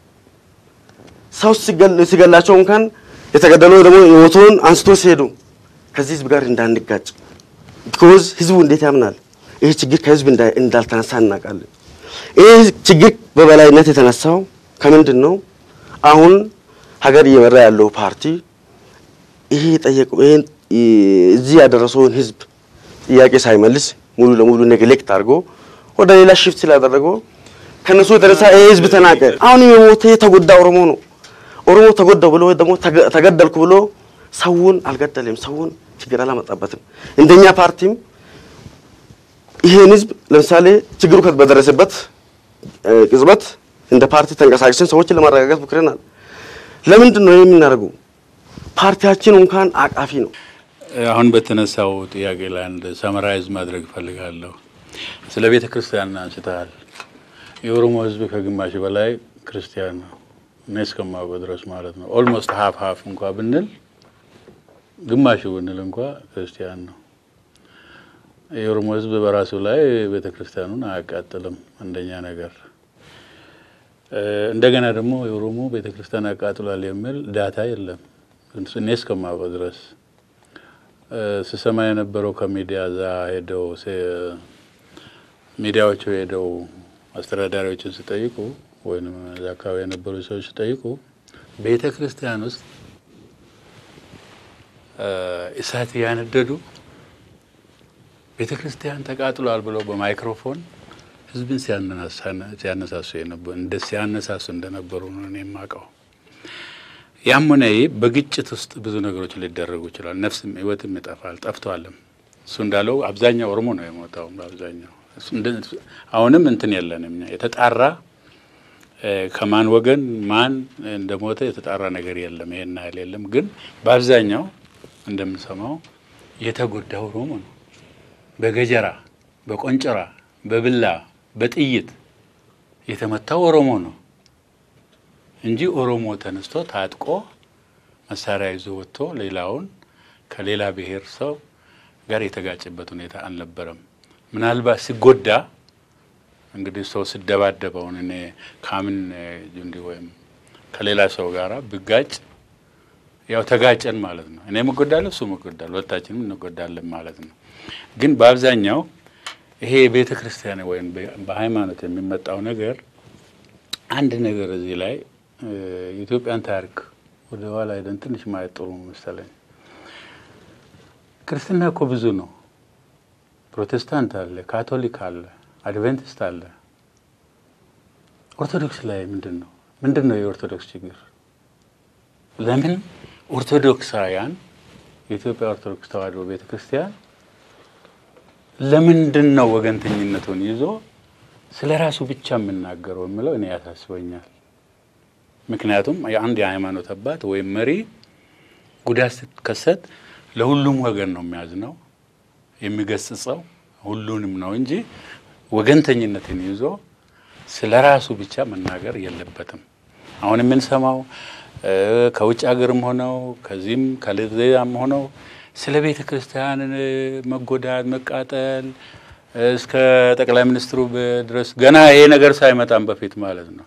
ሰው ሲገላቸው እንኳን የተገደለው ደግሞ የሞተውን አንስቶ ሲሄዱ ከዚህ ህዝብ ጋር እንዳንጋጭ ቢኮዝ ህዝቡ እንዴት ያምናል? ይሄ ችግር ከህዝብ እንዳልተነሳ እናውቃለን። ይህ ችግር በበላይነት የተነሳው ከምንድን ነው? አሁን ሀገር እየመራ ያለው ፓርቲ ይሄ የጠየቀው ይሄን እዚህ ያደረሰውን ህዝብ ጥያቄ ሳይመልስ ሙሉ ለሙሉ ኔግሌክት አድርጎ ወደ ሌላ ሽፍት ስላደረገው ከነሱ የተነሳ ይሄ ህዝብ ተናቀ። አሁን የሞተ የተጎዳ ኦሮሞ ነው። ኦሮሞ ተጎዳው ብሎ ወይ ደግሞ ተገደልኩ ብሎ ሰውን አልገደለም፣ ሰውን ችግር አላመጣበትም። እንደኛ ፓርቲም ይሄን ህዝብ ለምሳሌ ችግሩ በደረሰበት ቅጽበት እንደ ፓርቲ ተንቀሳቅሰን ሰዎችን ለማረጋጋት ሞክረናል። ለምንድን ነው የምናደርገው? ፓርቲያችን እንኳን አቃፊ ነው። አሁን በተነሳው ጥያቄ ላይ አንድ ሰመራይዝ ማድረግ እፈልጋለሁ። ስለ ቤተ ክርስቲያን አንስተሃል። የኦሮሞ ህዝብ ከግማሽ በላይ ክርስቲያን ነው፣ እኔ እስከማውቀው ድረስ ማለት ነው። ኦልሞስት ሀፍ ሀፍ እንኳ ብንል ግማሹ ብንል እንኳ ክርስቲያን ነው። የኦሮሞ ህዝብ በራሱ ላይ ቤተ ክርስቲያኑን አያቃጥልም። አንደኛ ነገር እንደገና ደግሞ የኦሮሞ ቤተ ክርስቲያን አቃጥሏል የሚል ዳታ የለም እኔ እስከማውቀው ድረስ ስሰማ የነበረው ከሚዲያ እዛ ሄደው ሚዲያዎቹ ሄደው አስተዳዳሪዎችን ሲጠይቁ ወይም እዛ አካባቢ የነበሩ ሰዎች ሲጠይቁ ቤተ ክርስቲያን ውስጥ እሳት እያነደዱ ቤተ ክርስቲያን ተቃጥሏል ብለው በማይክሮፎን ህዝብን ሲያነሳሱ እንደ ሲያነሳሱ እንደነበሩ ነው እኔ የማውቀው። ያም ሆነ ይህ በግጭት ውስጥ ብዙ ነገሮች ሊደረጉ ይችላል። ነፍስም ህይወትም ይጠፋል፣ ጠፍቷልም። እሱ እንዳለው አብዛኛው ኦሮሞ ነው የሞታው። በአብዛኛው አሁንም እንትን የለንም የተጣራ ከማን ወገን ማን እንደሞተ የተጣራ ነገር የለም። ይሄን ያህል የለም። ግን በአብዛኛው እንደምንሰማው የተጎዳ ኦሮሞ ነው። በገጀራ፣ በቆንጨራ፣ በብላ፣ በጥይት የተመታው ኦሮሞ ነው እንጂ ኦሮሞ ተነስቶ ታጥቆ መሳሪያ ይዞ ወጥቶ ሌላውን ከሌላ ብሔር ሰው ጋር የተጋጨበት ሁኔታ አልነበረም። ምናልባት ሲጎዳ እንግዲህ ሰው ስደባደበውን እኔ ካምን ጁንዲ ወይም ከሌላ ሰው ጋራ ብጋጭ ያው ተጋጨን ማለት ነው። እኔ እጎዳለሁ፣ እሱ እጎዳለሁ፣ ሁለታችንም እንጎዳለን ማለት ነው። ግን በአብዛኛው ይሄ የቤተ ክርስቲያን ወይም በሃይማኖት የሚመጣው ነገር አንድ ነገር እዚህ ላይ የኢትዮጵያን ታሪክ ወደ ኋላ ሄደን ትንሽ ማየት ጥሩ መሰለኝ። ክርስትና እኮ ብዙ ነው። ፕሮቴስታንት አለ፣ ካቶሊክ አለ፣ አድቬንቲስት አለ። ኦርቶዶክስ ላይ ምንድን ነው ምንድን ነው የኦርቶዶክስ ችግር? ለምን ኦርቶዶክሳውያን የኢትዮጵያ ኦርቶዶክስ ተዋሕዶ ቤተ ክርስቲያን ለምንድን ነው ወገንተኝነቱን ይዞ ስለ ራሱ ብቻ የምናገረው የምለው እኔ ያሳስበኛል። ምክንያቱም የአንድ የሃይማኖት አባት ወይም መሪ ጉዳት ስትከሰት ለሁሉም ወገን ነው የሚያዝነው የሚገስጸው ሁሉንም ነው እንጂ ወገንተኝነትን ይዞ ስለ ራሱ ብቻ መናገር የለበትም። አሁን የምንሰማው ከውጭ ሀገርም ሆነው ከዚህም ከሌላም ሆነው ስለ ቤተ ክርስቲያን መጎዳት፣ መቃጠል እስከ ጠቅላይ ሚኒስትሩ ድረስ ገና ይሄ ነገር ሳይመጣም በፊት ማለት ነው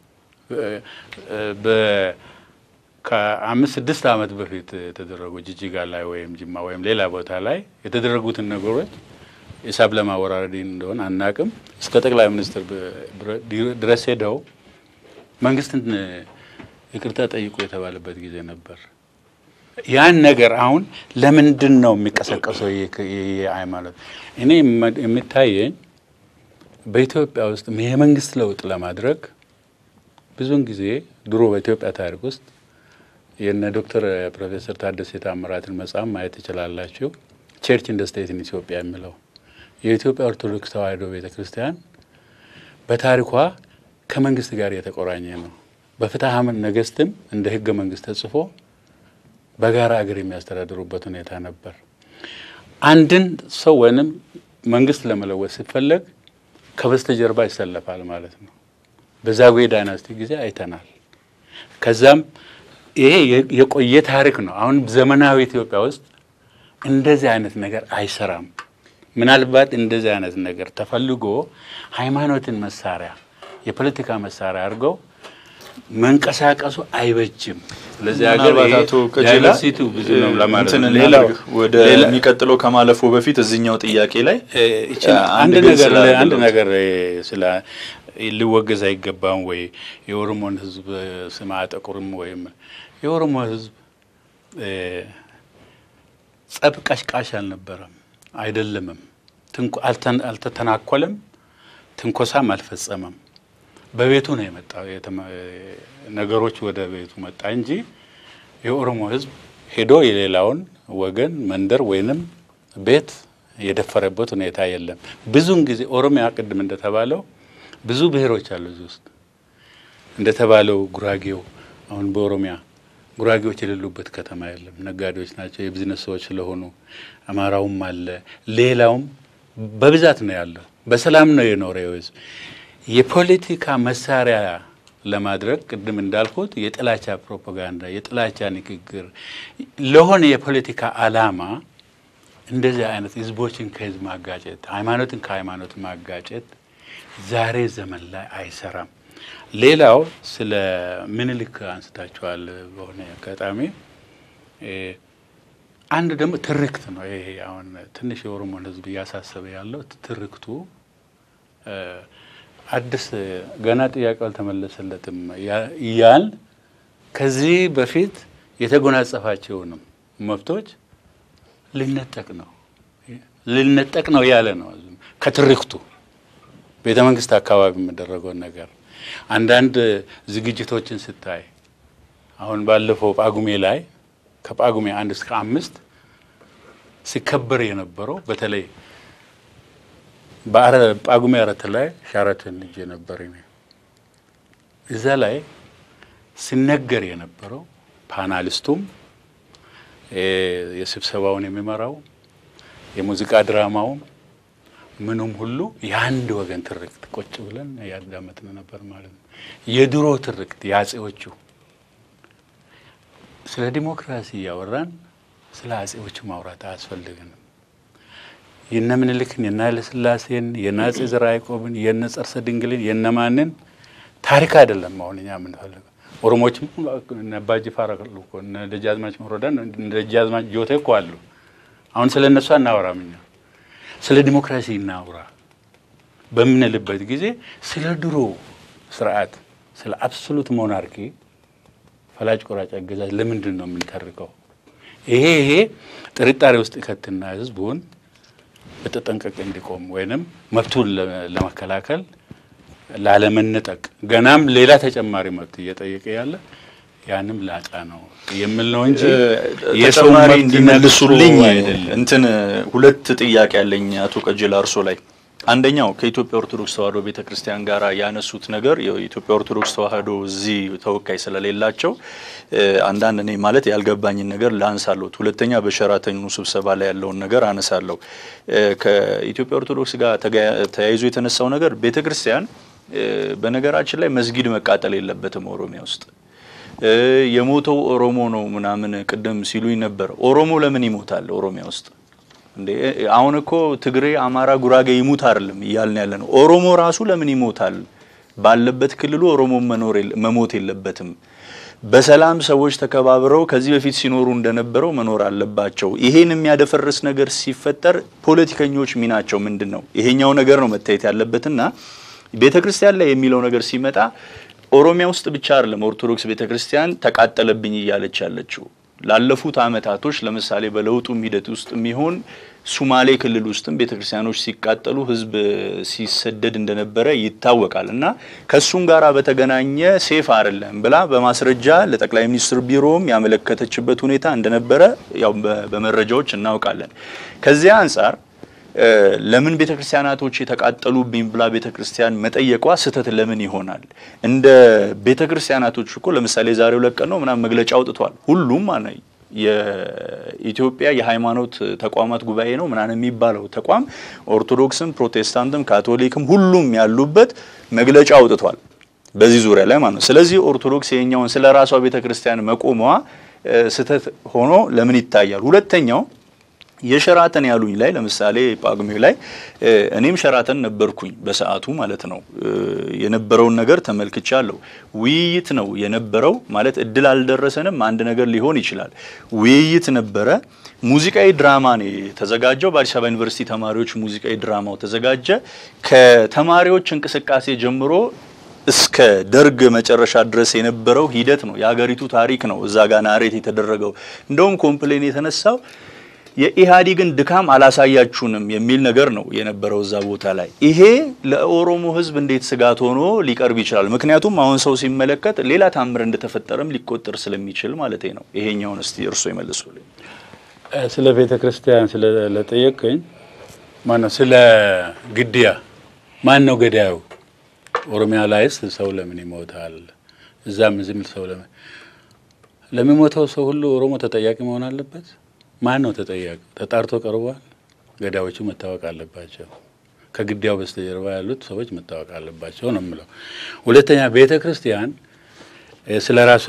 ከአምስት ስድስት ዓመት በፊት የተደረጉ ጅጅጋ ላይ ወይም ጅማ ወይም ሌላ ቦታ ላይ የተደረጉትን ነገሮች ሂሳብ ለማወራረድ እንደሆነ አናቅም። እስከ ጠቅላይ ሚኒስትር ድረስ ሄደው መንግስትን ይቅርታ ጠይቁ የተባለበት ጊዜ ነበር። ያን ነገር አሁን ለምንድን ነው የሚቀሰቀሰው? ሃይማኖት እኔ የሚታየኝ በኢትዮጵያ ውስጥ የመንግስት ለውጥ ለማድረግ ብዙውን ጊዜ ድሮ በኢትዮጵያ ታሪክ ውስጥ የነ ዶክተር ፕሮፌሰር ታደሰ ታምራትን መጽሐፍ ማየት ትችላላችሁ። ቸርች ኢን ስቴት ኢን ኢትዮጵያ የሚለው የኢትዮጵያ ኦርቶዶክስ ተዋሕዶ ቤተ ክርስቲያን በታሪኳ ከመንግስት ጋር የተቆራኘ ነው። በፍትሐ ነገሥትም እንደ ህገ መንግስት ተጽፎ በጋራ አገር የሚያስተዳድሩበት ሁኔታ ነበር። አንድን ሰው ወይንም መንግስት ለመለወጥ ሲፈለግ ከበስተጀርባ ይሰለፋል ማለት ነው። በዛጉዌ ዳይናስቲ ጊዜ አይተናል። ከዛም ይሄ የቆየ ታሪክ ነው። አሁን ዘመናዊ ኢትዮጵያ ውስጥ እንደዚህ አይነት ነገር አይሰራም። ምናልባት እንደዚህ አይነት ነገር ተፈልጎ ሃይማኖትን መሳሪያ የፖለቲካ መሳሪያ አድርገው መንቀሳቀሱ አይበጅም። ስለዚህ ሀገር ዳይቨርሲቲ ብዙ ነው ለማለት ነው። ሌላው ወደ የሚቀጥለው ከማለፉ በፊት እዚህኛው ጥያቄ ላይ አንድ ነገር አንድ ነገር ስለ ሊወገዝ አይገባም ወይ የኦሮሞን ህዝብ ስም አጠቁርም ወይም የኦሮሞ ህዝብ ጸብ ቀሽቃሽ አልነበረም፣ አይደለምም። አልተተናኮለም፣ ትንኮሳም አልፈጸመም። በቤቱ ነው የመጣው። ነገሮች ወደ ቤቱ መጣ እንጂ የኦሮሞ ህዝብ ሄዶ የሌላውን ወገን መንደር ወይንም ቤት የደፈረበት ሁኔታ የለም። ብዙውን ጊዜ ኦሮሚያ ቅድም እንደተባለው ብዙ ብሔሮች አሉ እዚህ ውስጥ እንደተባለው ጉራጌው አሁን በኦሮሚያ ጉራጌዎች የሌሉበት ከተማ የለም። ነጋዴዎች ናቸው፣ የቢዝነስ ሰዎች ስለሆኑ አማራውም አለ፣ ሌላውም በብዛት ነው ያለው። በሰላም ነው የኖረ ህዝብ። የፖለቲካ መሳሪያ ለማድረግ ቅድም እንዳልኩት የጥላቻ ፕሮፓጋንዳ፣ የጥላቻ ንግግር ለሆነ የፖለቲካ ዓላማ እንደዚህ አይነት ህዝቦችን ከህዝብ ማጋጨት፣ ሃይማኖትን ከሃይማኖት ማጋጨት ዛሬ ዘመን ላይ አይሰራም። ሌላው ስለ ምኒልክ አንስታችኋል በሆነ አጋጣሚ አንድ ደግሞ ትርክት ነው። ይሄ አሁን ትንሽ የኦሮሞን ህዝብ እያሳሰበ ያለው ትርክቱ አዲስ ገና ጥያቄው አልተመለሰለትም እያል ከዚህ በፊት የተጎናጸፋቸውንም መብቶች ልነጠቅ ነው ልነጠቅ ነው ያለ ነው። ከትርክቱ ቤተ መንግስት አካባቢ የሚደረገውን ነገር አንዳንድ ዝግጅቶችን ስታይ አሁን ባለፈው ጳጉሜ ላይ ከጳጉሜ አንድ እስከ አምስት ሲከበር የነበረው በተለይ ጳጉሜ አራት ላይ ሻራተን ልጅ ነበር። እዛ ላይ ሲነገር የነበረው ፓናሊስቱም የስብሰባውን የሚመራው የሙዚቃ ድራማውም ምኑም ሁሉ የአንድ ወገን ትርክት ቁጭ ብለን ያዳመጥን ነበር ማለት ነው። የድሮ ትርክት የአጼዎቹ ስለ ዲሞክራሲ እያወራን ስለ አጼዎቹ ማውራት አያስፈልግንም። የነ ምኒልክን የነ ኃይለሥላሴን የነ አጼ ዘርዓ ያዕቆብን የነ ጸርሰ ድንግልን የነ ማንን ታሪክ አይደለም አሁን እኛ የምንፈልገው። ኦሮሞዎችም እነ አባ ጅፋር አሉ እኮ እነ ደጃዝማች መሮዳን እነ ደጃዝማች ጆቴ እኮ አሉ። አሁን ስለ እነሱ አናወራም እኛ ስለ ዲሞክራሲ እናውራ በምንልበት ጊዜ ስለ ድሮ ስርዓት ስለ አብሶሉት ሞናርኪ ፈላጭ ቆራጭ አገዛዝ ለምንድን ነው የምንተርከው? ይሄ ይሄ ጥርጣሬ ውስጥ ይከትና ህዝቡን በተጠንቀቅ እንዲቆም ወይንም መብቱን ለመከላከል ላለመነጠቅ ገናም ሌላ ተጨማሪ መብት እየጠየቀ ያለ ያንም ላጣ ነው የሚል ነው እንጂ የሰው ተጨማሪ መብት እንዲመልሱልኝ ነክሶ አይደለም። እንትን ሁለት ጥያቄ ያለኝ አቶ ቀጀላ እርሶ ላይ አንደኛው ከኢትዮጵያ ኦርቶዶክስ ተዋሕዶ ቤተ ክርስቲያን ጋር ያነሱት ነገር የኢትዮጵያ ኦርቶዶክስ ተዋሕዶ እዚህ ተወካይ ስለሌላቸው እ፣ አንዳንድ እኔ ማለት ያልገባኝን ነገር ላንሳለሁት። ሁለተኛ በሸራተኑ ስብሰባ ላይ ያለውን ነገር አነሳለሁ። እ፣ ከኢትዮጵያ ኦርቶዶክስ ጋር ተጋ- ተያይዞ የተነሳው ነገር ቤተ ክርስቲያን እ፣ በነገራችን ላይ መስጊድ መቃጠል የለበትም ኦሮሚያ ውስጥ እ፣ የሞተው ኦሮሞ ነው ምናምን ቅድም ሲሉኝ ነበር። ኦሮሞ ለምን ይሞታል ኦሮሚያ ውስጥ? እንዴ አሁን እኮ ትግሬ፣ አማራ፣ ጉራጌ ይሙት አይደለም እያልን ያለ ነው። ኦሮሞ ራሱ ለምን ይሞታል? ባለበት ክልሉ ኦሮሞ መኖር የለ- መሞት የለበትም። በሰላም ሰዎች ተከባብረው ከዚህ በፊት ሲኖሩ እንደነበረው መኖር አለባቸው። ይሄን የሚያደፈርስ ነገር ሲፈጠር ፖለቲከኞች ሚናቸው ምንድን ነው? ይሄኛው ነገር ነው መታየት ያለበትና ቤተ ክርስቲያን ላይ የሚለው ነገር ሲመጣ ኦሮሚያ ውስጥ ብቻ አይደለም ኦርቶዶክስ ቤተ ክርስቲያን ተቃጠለብኝ እያለች ያለችው ላለፉት አመታቶች ለምሳሌ በለውጡም ሂደት ውስጥ የሚሆን ሱማሌ ክልል ውስጥም ቤተ ክርስቲያኖች ሲቃጠሉ ህዝብ ሲሰደድ እንደነበረ ይታወቃል። እና ከሱም ጋር በተገናኘ ሴፍ አይደለም ብላ በማስረጃ ለጠቅላይ ሚኒስትር ቢሮም ያመለከተችበት ሁኔታ እንደነበረ ያው በ- በመረጃዎች እናውቃለን። ከዚያ አንጻር እ፣ ለምን ቤተ ክርስቲያናቶች የተቃጠሉብኝ ብላ ቤተ ክርስቲያን መጠየቋ ስህተት ለምን ይሆናል? እንደ ቤተ ክርስቲያናቶች እኮ ለምሳሌ ዛሬው ለቀን ነው ምናምን መግለጫ አውጥቷል። ሁሉም ማነ የኢትዮጵያ የሃይማኖት ተቋማት ጉባኤ ነው ምናምን የሚባለው ተቋም ኦርቶዶክስም፣ ፕሮቴስታንትም፣ ካቶሊክም ሁሉም ያሉበት መግለጫ አውጥቷል በዚህ ዙሪያ ላይ ማለት ነው። ስለዚህ ኦርቶዶክስ የኛውን ስለ ራሷ ቤተ ክርስቲያን መቆሟ እ፣ ስህተት ሆኖ ለምን ይታያል? ሁለተኛው የሸራተን ያሉኝ ላይ ለምሳሌ ጳጉሜ ላይ እ፣ እኔም ሸራተን ነበርኩኝ በሰዓቱ ማለት ነው። እ፣ የነበረውን ነገር ተመልክቻለሁ። ውይይት ነው የነበረው ማለት እድል አልደረሰንም። አንድ ነገር ሊሆን ይችላል። ውይይት ነበረ። ሙዚቃዊ ድራማ ነው የተዘጋጀው። በአዲስ አበባ ዩኒቨርሲቲ ተማሪዎች ሙዚቃዊ ድራማው ተዘጋጀ። ከተማሪዎች እንቅስቃሴ ጀምሮ እስከ ደርግ መጨረሻ ድረስ የነበረው ሂደት ነው። የሀገሪቱ ታሪክ ነው እዛ ጋር ናሬት የተደረገው። እንደውም ኮምፕሌን የተነሳው የኢህአዴግን ድካም አላሳያችሁንም የሚል ነገር ነው የነበረው እዛ ቦታ ላይ። ይሄ ለኦሮሞ ሕዝብ እንዴት ስጋት ሆኖ ሊቀርብ ይችላል? ምክንያቱም አሁን ሰው ሲመለከት ሌላ ታምር እንደተፈጠረም ሊቆጠር ስለሚችል ማለት ነው። ይሄኛውን እስቲ እርሶ ይመልሱልኝ። ስለ ቤተ ክርስቲያን ስለጠየቀኝ ማነው ስለ ግድያ ማን ነው ገዳዩ? ኦሮሚያ ላይስ ሰው ለምን ይሞታል? እዛም ዝም ሰው ለምን ለሚሞተው ሰው ሁሉ ኦሮሞ ተጠያቂ መሆን አለበት? ማን ነው ተጠያቂ? ተጣርቶ ቀርቧል። ገዳዮቹ መታወቅ አለባቸው። ከግድያው በስተጀርባ ያሉት ሰዎች መታወቅ አለባቸው ነው የምለው። ሁለተኛ ቤተ ክርስቲያን ስለ ራሷ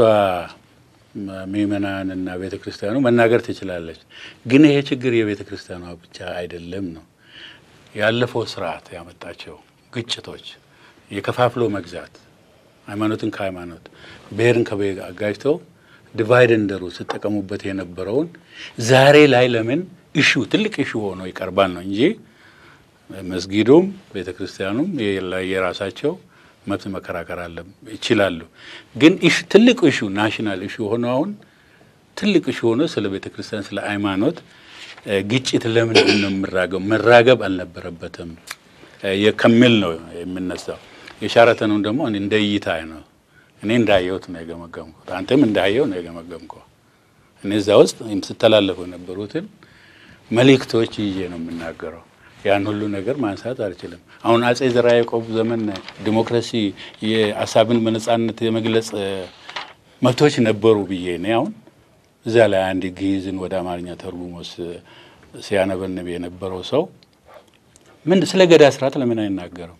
ምእመናንና ቤተ ክርስቲያኑ መናገር ትችላለች። ግን ይሄ ችግር የቤተ ክርስቲያኗ ብቻ አይደለም ነው ያለፈው ስርዓት ያመጣቸው ግጭቶች፣ የከፋፍሎ መግዛት፣ ሃይማኖትን ከሃይማኖት ብሔርን ከብሔር አጋጅተው ዲቫይድ እንደሩ ሲጠቀሙበት የነበረውን ዛሬ ላይ ለምን እሹ ትልቅ እሹ ሆኖ ይቀርባል ነው እንጂ መስጊዱም ቤተ ክርስቲያኑም የራሳቸው መብት መከራከር አለ ይችላሉ። ግን ትልቅ እሹ ናሽናል እሹ ሆኖ አሁን ትልቅ እሹ ሆኖ ስለ ቤተ ክርስቲያን ስለ ሃይማኖት ግጭት ለምንድን ነው የምራገብ መራገብ አልነበረበትም ከሚል ነው የምነሳው። የሻረተኑን ደግሞ እንደ እይታ ነው እኔ እንዳየሁት ነው የገመገምኩት። አንተም እንዳየው ነው የገመገምከው። እኔ እዛ ውስጥ ስተላለፉ የነበሩትን መልእክቶች ይዤ ነው የምናገረው። ያን ሁሉ ነገር ማንሳት አልችልም። አሁን አጼ ዘርዓ ያዕቆብ ዘመን ዲሞክራሲ የሀሳብን በነጻነት የመግለጽ መብቶች ነበሩ ብዬ እኔ አሁን እዛ ላይ አንድ ግዕዝን ወደ አማርኛ ተርጉሞ ሲያነበንብ የነበረው ሰው ምን ስለ ገዳ ስርዓት ለምን አይናገርም?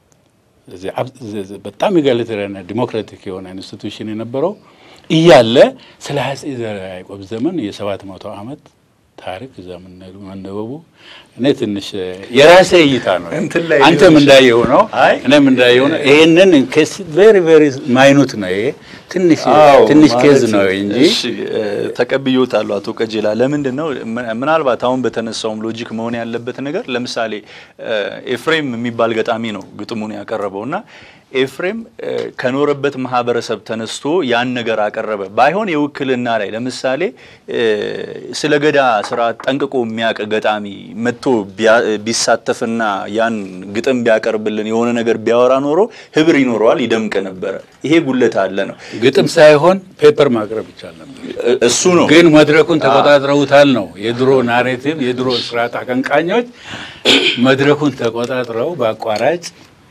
በጣም ኢጋሊታሪያን ዲሞክራቲክ የሆነ ኢንስቲቱሽን የነበረው እያለ ስለ አጼ ዘርዓ ያዕቆብ ዘመን የሰባት መቶ ዓመት ታሪክ እዛ መነበቡ እኔ ትንሽ የራሴ እይታ ነው። አንተም እንዳየው ነው፣ እኔም እንዳየው ነው። ይሄንን ቬሪ ቬሪ ማይኑት ነው። ይሄ ትንሽ ትንሽ ኬዝ ነው እንጂ ተቀብዮታለሁ። አቶ ቀጀላ ለምንድን ነው ምናልባት አሁን በተነሳውም ሎጂክ መሆን ያለበት ነገር ለምሳሌ ኤፍሬም የሚባል ገጣሚ ነው ግጥሙን ያቀረበው እና ኤፍሬም ከኖረበት ማህበረሰብ ተነስቶ ያን ነገር አቀረበ። ባይሆን የውክልና ላይ ለምሳሌ ስለ ገዳ ስርዓት ጠንቅቆ የሚያውቅ ገጣሚ መጥቶ ቢሳተፍና ያን ግጥም ቢያቀርብልን የሆነ ነገር ቢያወራ ኖሮ ህብር ይኖረዋል፣ ይደምቅ ነበረ። ይሄ ጉለት አለ ነው። ግጥም ሳይሆን ፔፐር ማቅረብ ይቻል ነበር። እሱ ነው። ግን መድረኩን ተቆጣጥረውታል ነው የድሮ ናሬቲቭ፣ የድሮ ስርዓት አቀንቃኞች መድረኩን ተቆጣጥረው በአቋራጭ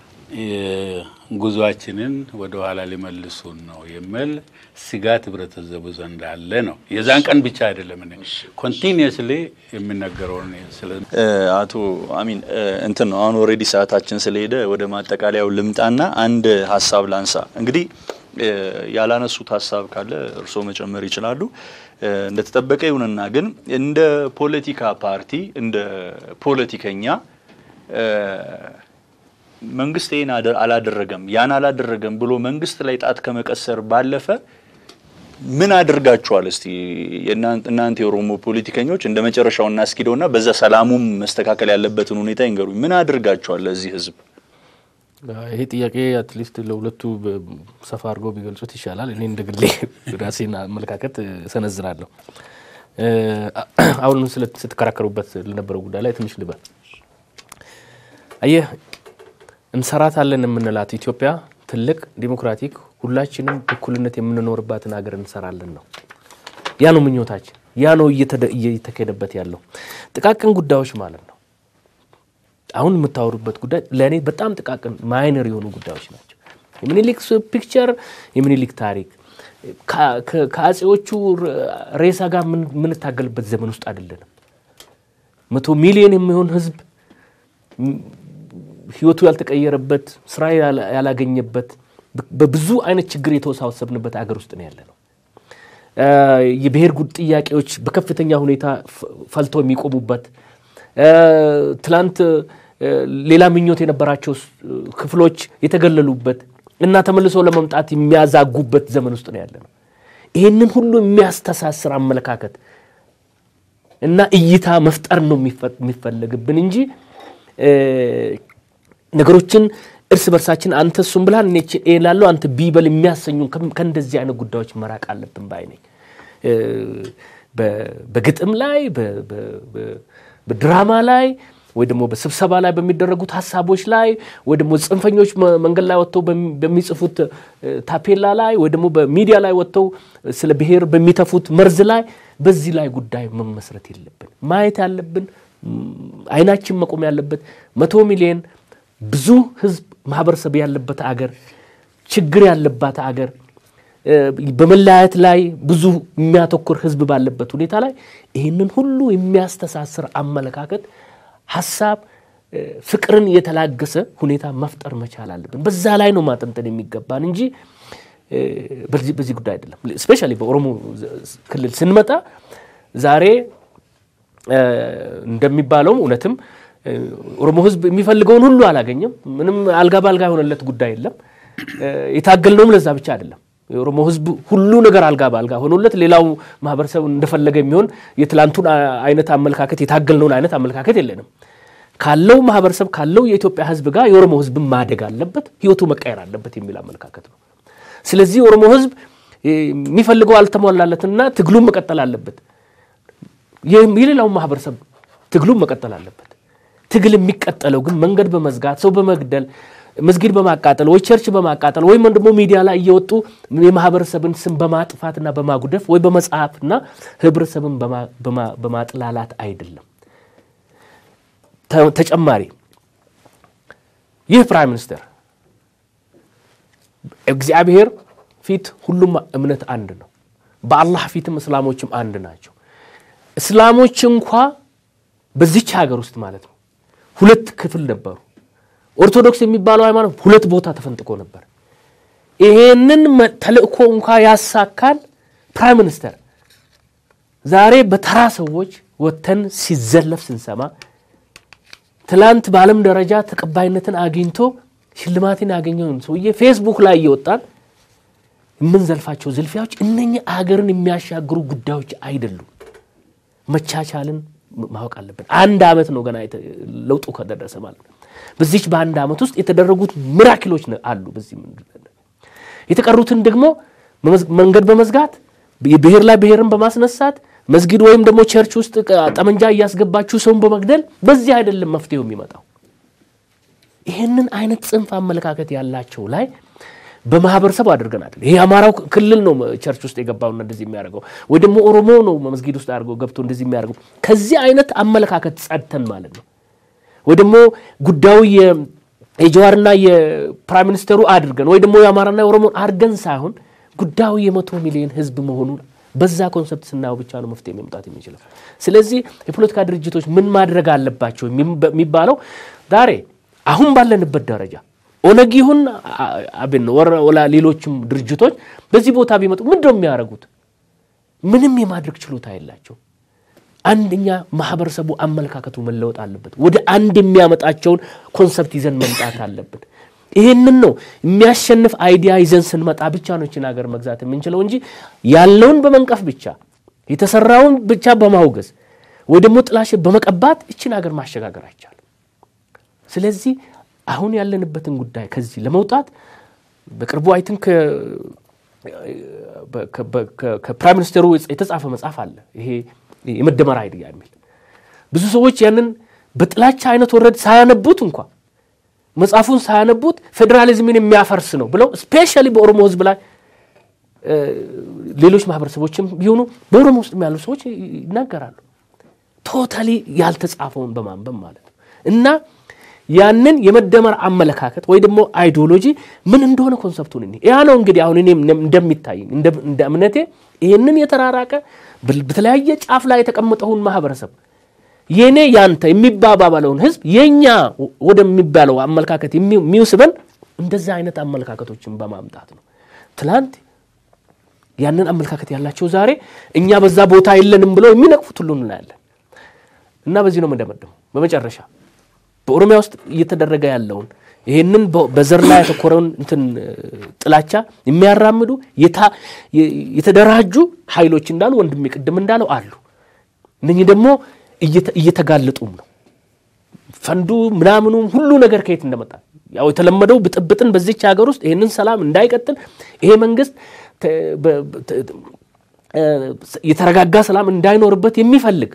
ጉዟችንን ወደ ኋላ ሊመልሱን ነው የሚል ስጋት ህብረተሰቡ ዘንድ አለ ነው። የዛን ቀን ብቻ አይደለም እኔ ኮንቲኒየስሊ የሚነገረውን ስለ አቶ አሚን እንትን ነው አሁን ኦልሬዲ ሰዓታችን ስለሄደ ወደ ማጠቃለያው ልምጣና አንድ ሀሳብ ላንሳ። እንግዲህ ያላነሱት ሀሳብ ካለ እርስዎ መጨመር ይችላሉ። እንደተጠበቀ ይሁንና ግን እንደ ፖለቲካ ፓርቲ እንደ ፖለቲከኛ መንግስት ይህን አላደረገም ያን አላደረገም ብሎ መንግስት ላይ ጣት ከመቀሰር ባለፈ ምን አድርጋችኋል? እስቲ እናንተ የኦሮሞ ፖለቲከኞች እንደ መጨረሻው እናስኪደውና በዛ ሰላሙም መስተካከል ያለበትን ሁኔታ ይንገሩኝ። ምን አድርጋችኋል ለዚህ ህዝብ? ይሄ ጥያቄ አትሊስት ለሁለቱ ሰፋ አድርገው ቢገልጹት ይሻላል። እኔ እንደ ግሌ ራሴን አመለካከት ሰነዝራለሁ። አሁን ስትከራከሩበት ለነበረው ጉዳይ ላይ ትንሽ ልበል። አየህ እንሰራታለን የምንላት ኢትዮጵያ ትልቅ ዲሞክራቲክ ሁላችንም እኩልነት የምንኖርባትን ሀገር እንሰራለን ነው። ያ ነው ምኞታችን። ያ ነው እየተካሄደበት ያለው ጥቃቅን ጉዳዮች ማለት ነው። አሁን የምታወሩበት ጉዳይ ለእኔ በጣም ጥቃቅን ማይነር የሆኑ ጉዳዮች ናቸው። የሚኒሊክ ፒክቸር፣ የሚኒሊክ ታሪክ ከአጼዎቹ ሬሳ ጋር የምንታገልበት ዘመን ውስጥ አይደለንም። መቶ ሚሊዮን የሚሆን ህዝብ ህይወቱ ያልተቀየረበት ስራ ያላገኘበት በብዙ አይነት ችግር የተወሳሰብንበት አገር ውስጥ ነው ያለ ነው። የብሔር ጉድ ጥያቄዎች በከፍተኛ ሁኔታ ፈልተው የሚቆሙበት ትላንት ሌላ ምኞት የነበራቸው ክፍሎች የተገለሉበት እና ተመልሶ ለመምጣት የሚያዛጉበት ዘመን ውስጥ ነው ያለ ነው። ይህንን ሁሉ የሚያስተሳስር አመለካከት እና እይታ መፍጠር ነው የሚፈለግብን እንጂ ነገሮችን እርስ በርሳችን አንተ እሱም ብልሃል እኔ ላለው አንተ ቢበል የሚያሰኙ ከእንደዚህ አይነት ጉዳዮች መራቅ አለብን ባይ ነኝ። በግጥም ላይ በድራማ ላይ ወይ ደግሞ በስብሰባ ላይ በሚደረጉት ሀሳቦች ላይ ወይ ደግሞ ጽንፈኞች መንገድ ላይ ወጥተው በሚጽፉት ታፔላ ላይ ወይ ደግሞ በሚዲያ ላይ ወጥተው ስለ ብሔር በሚተፉት መርዝ ላይ በዚህ ላይ ጉዳይ መመስረት የለብን። ማየት ያለብን አይናችን መቆም ያለበት መቶ ሚሊዮን ብዙ ህዝብ ማህበረሰብ ያለበት አገር ችግር ያለባት አገር በመለያየት ላይ ብዙ የሚያተኩር ህዝብ ባለበት ሁኔታ ላይ ይህንን ሁሉ የሚያስተሳስር አመለካከት ሀሳብ ፍቅርን የተላገሰ ሁኔታ መፍጠር መቻል አለብን። በዛ ላይ ነው ማጠንጠን የሚገባን እንጂ በዚህ ጉዳይ አይደለም። ስፔሻሊ በኦሮሞ ክልል ስንመጣ ዛሬ እንደሚባለውም እውነትም ኦሮሞ ሕዝብ የሚፈልገውን ሁሉ አላገኘም። ምንም አልጋ በአልጋ የሆነለት ጉዳይ የለም። የታገልነውም ለዛ ብቻ አይደለም። የኦሮሞ ሕዝብ ሁሉ ነገር አልጋ በአልጋ ሆኖለት ሌላው ማህበረሰብ እንደፈለገ የሚሆን የትላንቱን አይነት አመለካከት የታገልነውን አይነት አመለካከት የለንም። ካለው ማህበረሰብ ካለው የኢትዮጵያ ሕዝብ ጋር የኦሮሞ ሕዝብ ማደግ አለበት፣ ህይወቱ መቀየር አለበት የሚል አመለካከት ነው። ስለዚህ የኦሮሞ ሕዝብ የሚፈልገው አልተሟላለትና ትግሉን መቀጠል አለበት። የሌላውን ማህበረሰብ ትግሉን መቀጠል አለበት። ትግል የሚቀጠለው ግን መንገድ በመዝጋት ሰው በመግደል መስጊድ በማቃጠል ወይ ቸርች በማቃጠል ወይም ደግሞ ሚዲያ ላይ እየወጡ የማህበረሰብን ስም በማጥፋትና በማጉደፍ ወይ በመጽሐፍና ህብረተሰብን በማጥላላት አይደለም። ተጨማሪ ይህ ፕራይም ሚኒስትር እግዚአብሔር ፊት ሁሉም እምነት አንድ ነው። በአላህ ፊትም እስላሞችም አንድ ናቸው። እስላሞች እንኳ በዚች ሀገር ውስጥ ማለት ነው ሁለት ክፍል ነበሩ። ኦርቶዶክስ የሚባለው ሃይማኖት ሁለት ቦታ ተፈንጥቆ ነበር። ይሄንን ተልእኮ እንኳ ያሳካል ፕራይም ሚኒስተር ዛሬ በተራ ሰዎች ወጥተን ሲዘለፍ ስንሰማ ትላንት በዓለም ደረጃ ተቀባይነትን አግኝቶ ሽልማትን ያገኘውን ሰውዬ ፌስቡክ ላይ እየወጣን የምንዘልፋቸው ዝልፊያዎች እነኚህ አገርን የሚያሻግሩ ጉዳዮች አይደሉም። መቻቻልን ማወቅ አለብን። አንድ ዓመት ነው ገና ለውጡ ከደረሰ ማለት ነው። በዚች በአንድ ዓመት ውስጥ የተደረጉት ሚራክሎች አሉ። በዚህ የተቀሩትን ደግሞ መንገድ በመዝጋት ብሔር ላይ ብሔርን በማስነሳት መስጊድ ወይም ደግሞ ቸርች ውስጥ ጠመንጃ እያስገባችሁ ሰውን በመግደል በዚህ አይደለም መፍትሄው የሚመጣው። ይህንን አይነት ጽንፍ አመለካከት ያላቸው ላይ በማህበረሰቡ አድርገን አይደል። ይሄ አማራው ክልል ነው ቸርች ውስጥ የገባውና እንደዚህ የሚያደርገው ወይ ደግሞ ኦሮሞ ነው መስጊድ ውስጥ አድርገው ገብቶ እንደዚህ የሚያደርገው። ከዚህ አይነት አመለካከት ጸድተን ማለት ነው ወይ ደግሞ ጉዳዩ የጀዋርና የፕራይም ሚኒስተሩ አድርገን ወይ ደግሞ የአማራና የኦሮሞን አድርገን ሳይሆን ጉዳዩ የመቶ ሚሊዮን ህዝብ መሆኑን በዛ ኮንሰፕት ስናየው ብቻ ነው መፍትሄ መምጣት የሚችለው። ስለዚህ የፖለቲካ ድርጅቶች ምን ማድረግ አለባቸው የሚባለው ዛሬ አሁን ባለንበት ደረጃ ኦነግ ይሁን አብን ወላ ሌሎችም ድርጅቶች በዚህ ቦታ ቢመጡ ምንድን ነው የሚያደርጉት? ምንም የማድረግ ችሎታ የላቸው። አንደኛ ማህበረሰቡ አመለካከቱ መለወጥ አለበት። ወደ አንድ የሚያመጣቸውን ኮንሰፕት ይዘን መምጣት አለብን። ይህንን ነው የሚያሸንፍ አይዲያ ይዘን ስንመጣ ብቻ ነው ይችን ሀገር መግዛት የምንችለው እንጂ ያለውን በመንቀፍ ብቻ የተሰራውን ብቻ በማውገዝ ወይ ደግሞ ጥላሸት በመቀባት ይችን ሀገር ማሸጋገር አይቻልም። ስለዚህ አሁን ያለንበትን ጉዳይ ከዚህ ለመውጣት በቅርቡ አይ ቲንክ ከፕራይም ሚኒስትሩ የተጻፈ መጽሐፍ አለ። ይሄ የመደመር አይዲያ የሚል ብዙ ሰዎች ያንን በጥላቻ አይነት ወረድ ሳያነቡት እንኳ መጽሐፉን ሳያነቡት ፌዴራሊዝምን የሚያፈርስ ነው ብለው ስፔሻሊ በኦሮሞ ሕዝብ ላይ ሌሎች ማህበረሰቦችም ቢሆኑ በኦሮሞ ውስጥ ያሉ ሰዎች ይናገራሉ። ቶታሊ ያልተጻፈውን በማንበብ ማለት ነው እና ያንን የመደመር አመለካከት ወይ ደግሞ አይዲዮሎጂ ምን እንደሆነ ኮንሰፕቱን እኔ ያ ነው እንግዲህ አሁን እኔ እንደሚታይኝ እንደ እምነቴ ይህንን የተራራቀ በተለያየ ጫፍ ላይ የተቀመጠውን ማህበረሰብ የኔ ያንተ የሚባባለውን ህዝብ የኛ ወደሚባለው አመለካከት የሚውስበን እንደዛ አይነት አመለካከቶችን በማምጣት ነው። ትላንት ያንን አመለካከት ያላቸው ዛሬ እኛ በዛ ቦታ የለንም ብለው የሚነቅፉት ሁሉ እናያለን እና በዚህ ነው የምንደመደመው በመጨረሻ በኦሮሚያ ውስጥ እየተደረገ ያለውን ይህንን በዘር ላይ ያተኮረውን እንትን ጥላቻ የሚያራምዱ የተደራጁ ኃይሎች እንዳሉ ወንድሜ ቅድም እንዳለው አሉ። እነኚህ ደግሞ እየተጋለጡም ነው። ፈንዱ ምናምኑም ሁሉ ነገር ከየት እንደመጣ ያው የተለመደው ብጥብጥን በዚች ሀገር ውስጥ ይህንን ሰላም እንዳይቀጥል ይሄ መንግስት የተረጋጋ ሰላም እንዳይኖርበት የሚፈልግ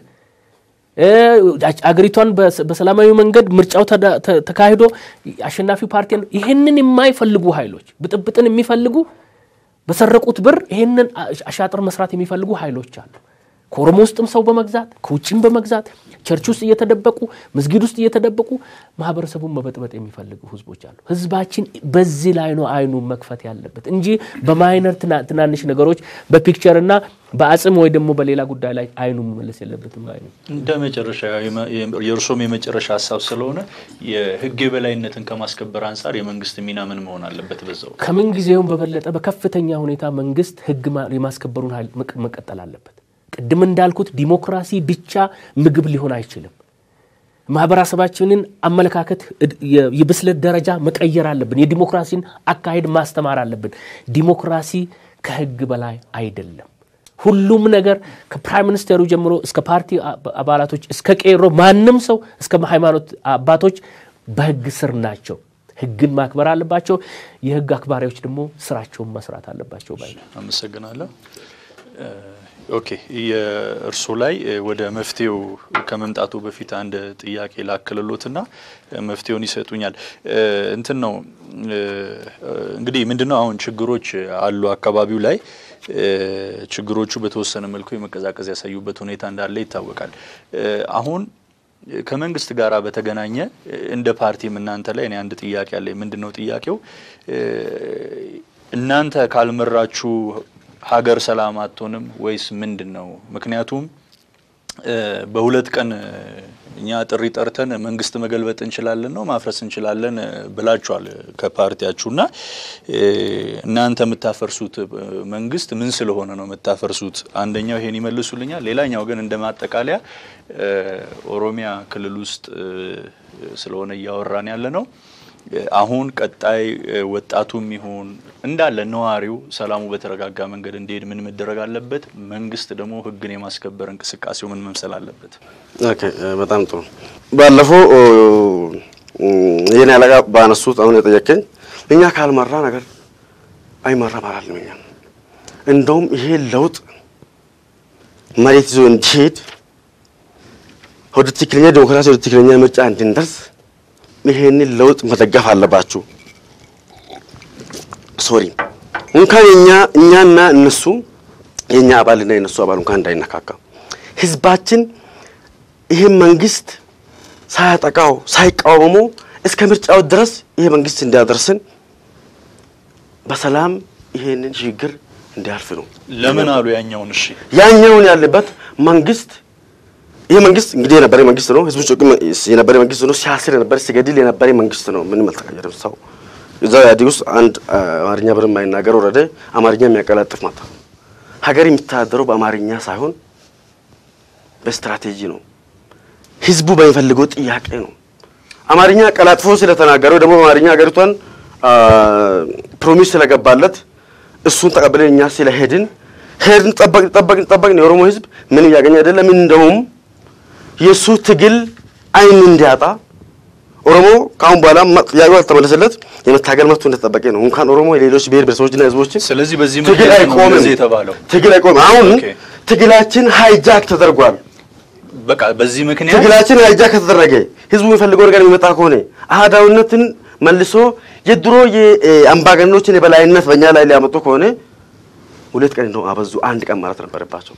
አገሪቷን በሰላማዊ መንገድ ምርጫው ተካሂዶ አሸናፊው ፓርቲ ይህንን የማይፈልጉ ኃይሎች ብጥብጥን የሚፈልጉ በሰረቁት ብር ይህንን አሻጥር መስራት የሚፈልጉ ኃይሎች አሉ። ከኦሮሞ ውስጥም ሰው በመግዛት ከውጭም በመግዛት ቸርች ውስጥ እየተደበቁ መስጊድ ውስጥ እየተደበቁ ማህበረሰቡን መበጥበጥ የሚፈልጉ ህዝቦች አሉ። ህዝባችን በዚህ ላይ ነው አይኑን መክፈት ያለበት እንጂ በማይነር ትናንሽ ነገሮች በፒክቸር እና በአጽም ወይ ደግሞ በሌላ ጉዳይ ላይ አይኑ መመለስ የለበትም። አይኑ እንደ መጨረሻ የእርሶም የመጨረሻ ሀሳብ ስለሆነ የህግ የበላይነትን ከማስከበር አንጻር የመንግስት ሚና ምን መሆን አለበት? በዛው ከምን ጊዜውም በበለጠ በከፍተኛ ሁኔታ መንግስት ህግ የማስከበሩን ኃይል መቀጠል አለበት። ቅድም እንዳልኩት ዲሞክራሲ ብቻ ምግብ ሊሆን አይችልም። ማህበረሰባችንን አመለካከት የብስለት ደረጃ መቀየር አለብን። የዲሞክራሲን አካሄድ ማስተማር አለብን። ዲሞክራሲ ከህግ በላይ አይደለም። ሁሉም ነገር ከፕራይም ሚኒስቴሩ ጀምሮ እስከ ፓርቲ አባላቶች እስከ ቄሮ ማንም ሰው እስከ ሃይማኖት አባቶች በህግ ስር ናቸው። ህግን ማክበር አለባቸው። የህግ አክባሪዎች ደግሞ ስራቸውን መስራት አለባቸው ባይ አመሰግናለሁ። ኦኬ የእርሶ ላይ ወደ መፍትሄው ከመምጣቱ በፊት አንድ ጥያቄ ላክልሎትና መፍትሄውን ይሰጡኛል። እንትን ነው እንግዲህ ምንድነው አሁን ችግሮች አሉ አካባቢው ላይ ችግሮቹ በተወሰነ መልኩ የመቀዛቀዝ ያሳዩበት ሁኔታ እንዳለ ይታወቃል። አሁን ከመንግስት ጋር በተገናኘ እንደ ፓርቲም እናንተ ላይ እኔ አንድ ጥያቄ አለ። ምንድን ነው ጥያቄው? እናንተ ካልመራችሁ ሀገር ሰላም አትሆንም ወይስ ምንድን ነው? ምክንያቱም በሁለት ቀን እኛ ጥሪ ጠርተን መንግስት መገልበጥ እንችላለን ነው ማፍረስ እንችላለን ብላችኋል ከፓርቲያችሁ እና እናንተ የምታፈርሱት መንግስት ምን ስለሆነ ነው የምታፈርሱት? አንደኛው ይሄን ይመልሱልኛል። ሌላኛው ግን እንደ ማጠቃለያ ኦሮሚያ ክልል ውስጥ ስለሆነ እያወራን ያለ ነው አሁን ቀጣይ ወጣቱም ይሁን እንዳለ ነዋሪው ሰላሙ በተረጋጋ መንገድ እንዲሄድ ምን መደረግ አለበት? መንግስት ደግሞ ህግን የማስከበር እንቅስቃሴው ምን መምሰል አለበት? ኦኬ፣ በጣም ጥሩ። ባለፈው የኔ አለቃ ባነሱት አሁን የጠየቀኝ እኛ ካልመራ ነገር አይመራም አላልንም። እኛ እንደውም ይሄ ለውጥ መሬት ይዞ እንዲሄድ ወደ ትክክለኛ ዲሞክራሲ ወደ ትክክለኛ ምርጫ እንድንደርስ ይሄንን ለውጥ መደገፍ አለባችሁ። ሶሪ እንኳን እኛ እኛና እነሱ የኛ አባልና የነሱ አባል እንኳን እንዳይነካካ ህዝባችን ይህን መንግስት ሳያጠቃው ሳይቃወሙ እስከ ምርጫው ድረስ ይሄ መንግስት እንዲያደርስን በሰላም ይሄንን ሽግግር እንዲያልፍ ነው። ለምን አሉ ያኛውን? እሺ ያኛውን ያለበት መንግስት ይህ መንግስት እንግዲህ የነበረ መንግስት ነው። ህዝቡ ጭቁ የነበረ መንግስት ነው። ሲያስር የነበረ ሲገድል የነበረ መንግስት ነው። ምንም አልተቀየረም። ሰው እዛው ኢህአዴግ ውስጥ አንድ አማርኛ ብር የማይናገር ወረደ አማርኛ የሚያቀላጥፍ መጣ። ሀገር የሚተዳደረው በአማርኛ ሳይሆን በስትራቴጂ ነው። ህዝቡ በሚፈልገው ጥያቄ ነው። አማርኛ ቀላጥፎ ስለተናገረው ደግሞ በአማርኛ ሀገሪቷን ፕሮሚስ ስለገባለት እሱን ተቀብለን እኛ ስለሄድን ሄድን፣ ጠበቅን ጠበቅን ጠበቅን። የኦሮሞ ህዝብ ምን እያገኘ አይደለም። እንደውም የእሱ ትግል አይን እንዲያጣ ኦሮሞ ከአሁን በኋላ ጥያቄው አልተመለሰለት የመታገል መብቱ እንደተጠበቀ ነው። እንኳን ኦሮሞ የሌሎች ብሔር ብሔረሰቦችና ህዝቦችን ስለዚህ በዚህ ትግል ምክንያት ነው አይቆምም። እንደዚህ የተባለው። ትግል አይቆምም። አሁን ኦኬ። ትግላችን ሃይጃክ ተደርጓል። በቃ በዚህ ምክንያት ትግላችን ሃይጃክ ከተደረገ ህዝቡ የሚፈልገው ነገር የሚመጣ ከሆነ አህዳዊነትን መልሶ የድሮ የአምባገነኖችን የበላይነት በእኛ ላይ ሊያመጡ ከሆነ ሁለት ቀን እንደው አበዙ፣ አንድ ቀን ማለት ነበረባቸው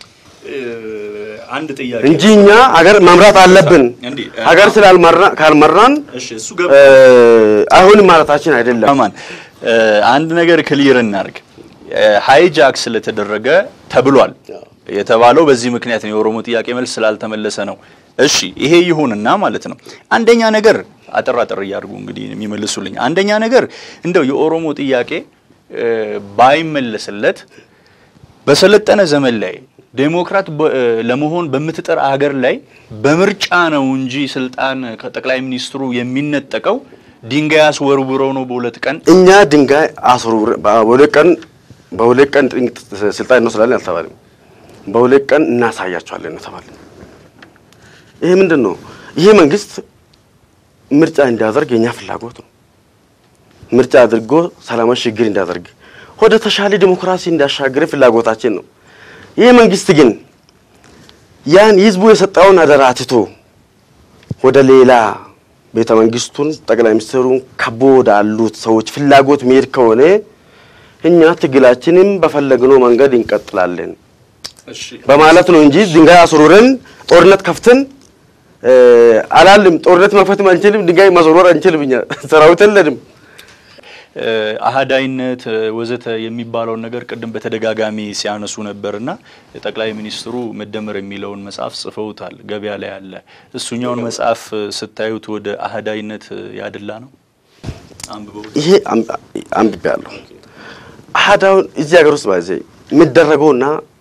አንድ ጥያቄ እንጂ እኛ ሀገር መምራት አለብን። እንዲህ፣ ሀገር ስላልመራ ካልመራን እሺ እሱ ገባ እ፣ አይሆንም ማለታችን አይደለም። አማን እ፣ አንድ ነገር ክሊር እናርግ። ሃይጃክ ስለተደረገ ተብሏል የተባለው በዚህ ምክንያት ነው። የኦሮሞ ጥያቄ መልስ ስላልተመለሰ ነው። እሺ ይሄ ይሁንና ማለት ነው። አንደኛ ነገር አጠር አጠር እያድርጉ እንግዲህ የሚመልሱልኝ። አንደኛ ነገር እንደው የኦሮሞ ጥያቄ እ፣ ባይመለስለት በሰለጠነ ዘመን ላይ ዴሞክራት በ- እ፣ ለመሆን በምትጠር አገር ላይ በምርጫ ነው እንጂ ስልጣን ከጠቅላይ ሚኒስትሩ የሚነጠቀው ድንጋይ አስወርውረው ነው በሁለት ቀን እኛ ድንጋይ አስወርውረ በሁለት ቀን በሁለት ቀን ጥንቅ ስልጣን እንወስዳለን አልተባለም። በሁለት ቀን እናሳያቸዋለን ነው ተባለ። ይሄ ምንድን ነው? ይሄ መንግስት ምርጫ እንዲያደርግ የኛ ፍላጎት ነው። ምርጫ አድርጎ ሰላማዊ ሽግግር እንዲያደርግ ወደ ተሻለ ዲሞክራሲ እንዲያሻግር ፍላጎታችን ነው። ይህ መንግስት ግን ያን ህዝቡ የሰጠውን አደራ ትቶ ወደ ሌላ ቤተ መንግስቱን ጠቅላይ ሚኒስትሩን ከቦ ወዳሉት ሰዎች ፍላጎት መሄድ ከሆነ እኛ ትግላችንም በፈለግነው መንገድ እንቀጥላለን። በማለት ነው እንጂ ድንጋይ አስሩረን ጦርነት ከፍተን አላልም። ጦርነት መክፈትም አንችልም፣ ድንጋይ ማስወርወር አንችልም። እኛ ሰራዊት የለንም። አህዳይነት ወዘተ የሚባለውን ነገር ቅድም በተደጋጋሚ ሲያነሱ ነበርና ጠቅላይ ሚኒስትሩ መደመር የሚለውን መጽሐፍ ጽፈውታል፣ ገበያ ላይ አለ። እሱኛውን መጽሐፍ ስታዩት ወደ አህዳይነት ያደላ ነው? አንብበው ይሄ አንብቤያለሁ። አህዳውን እዚህ ሀገር ውስጥ ባዜ የሚደረገውና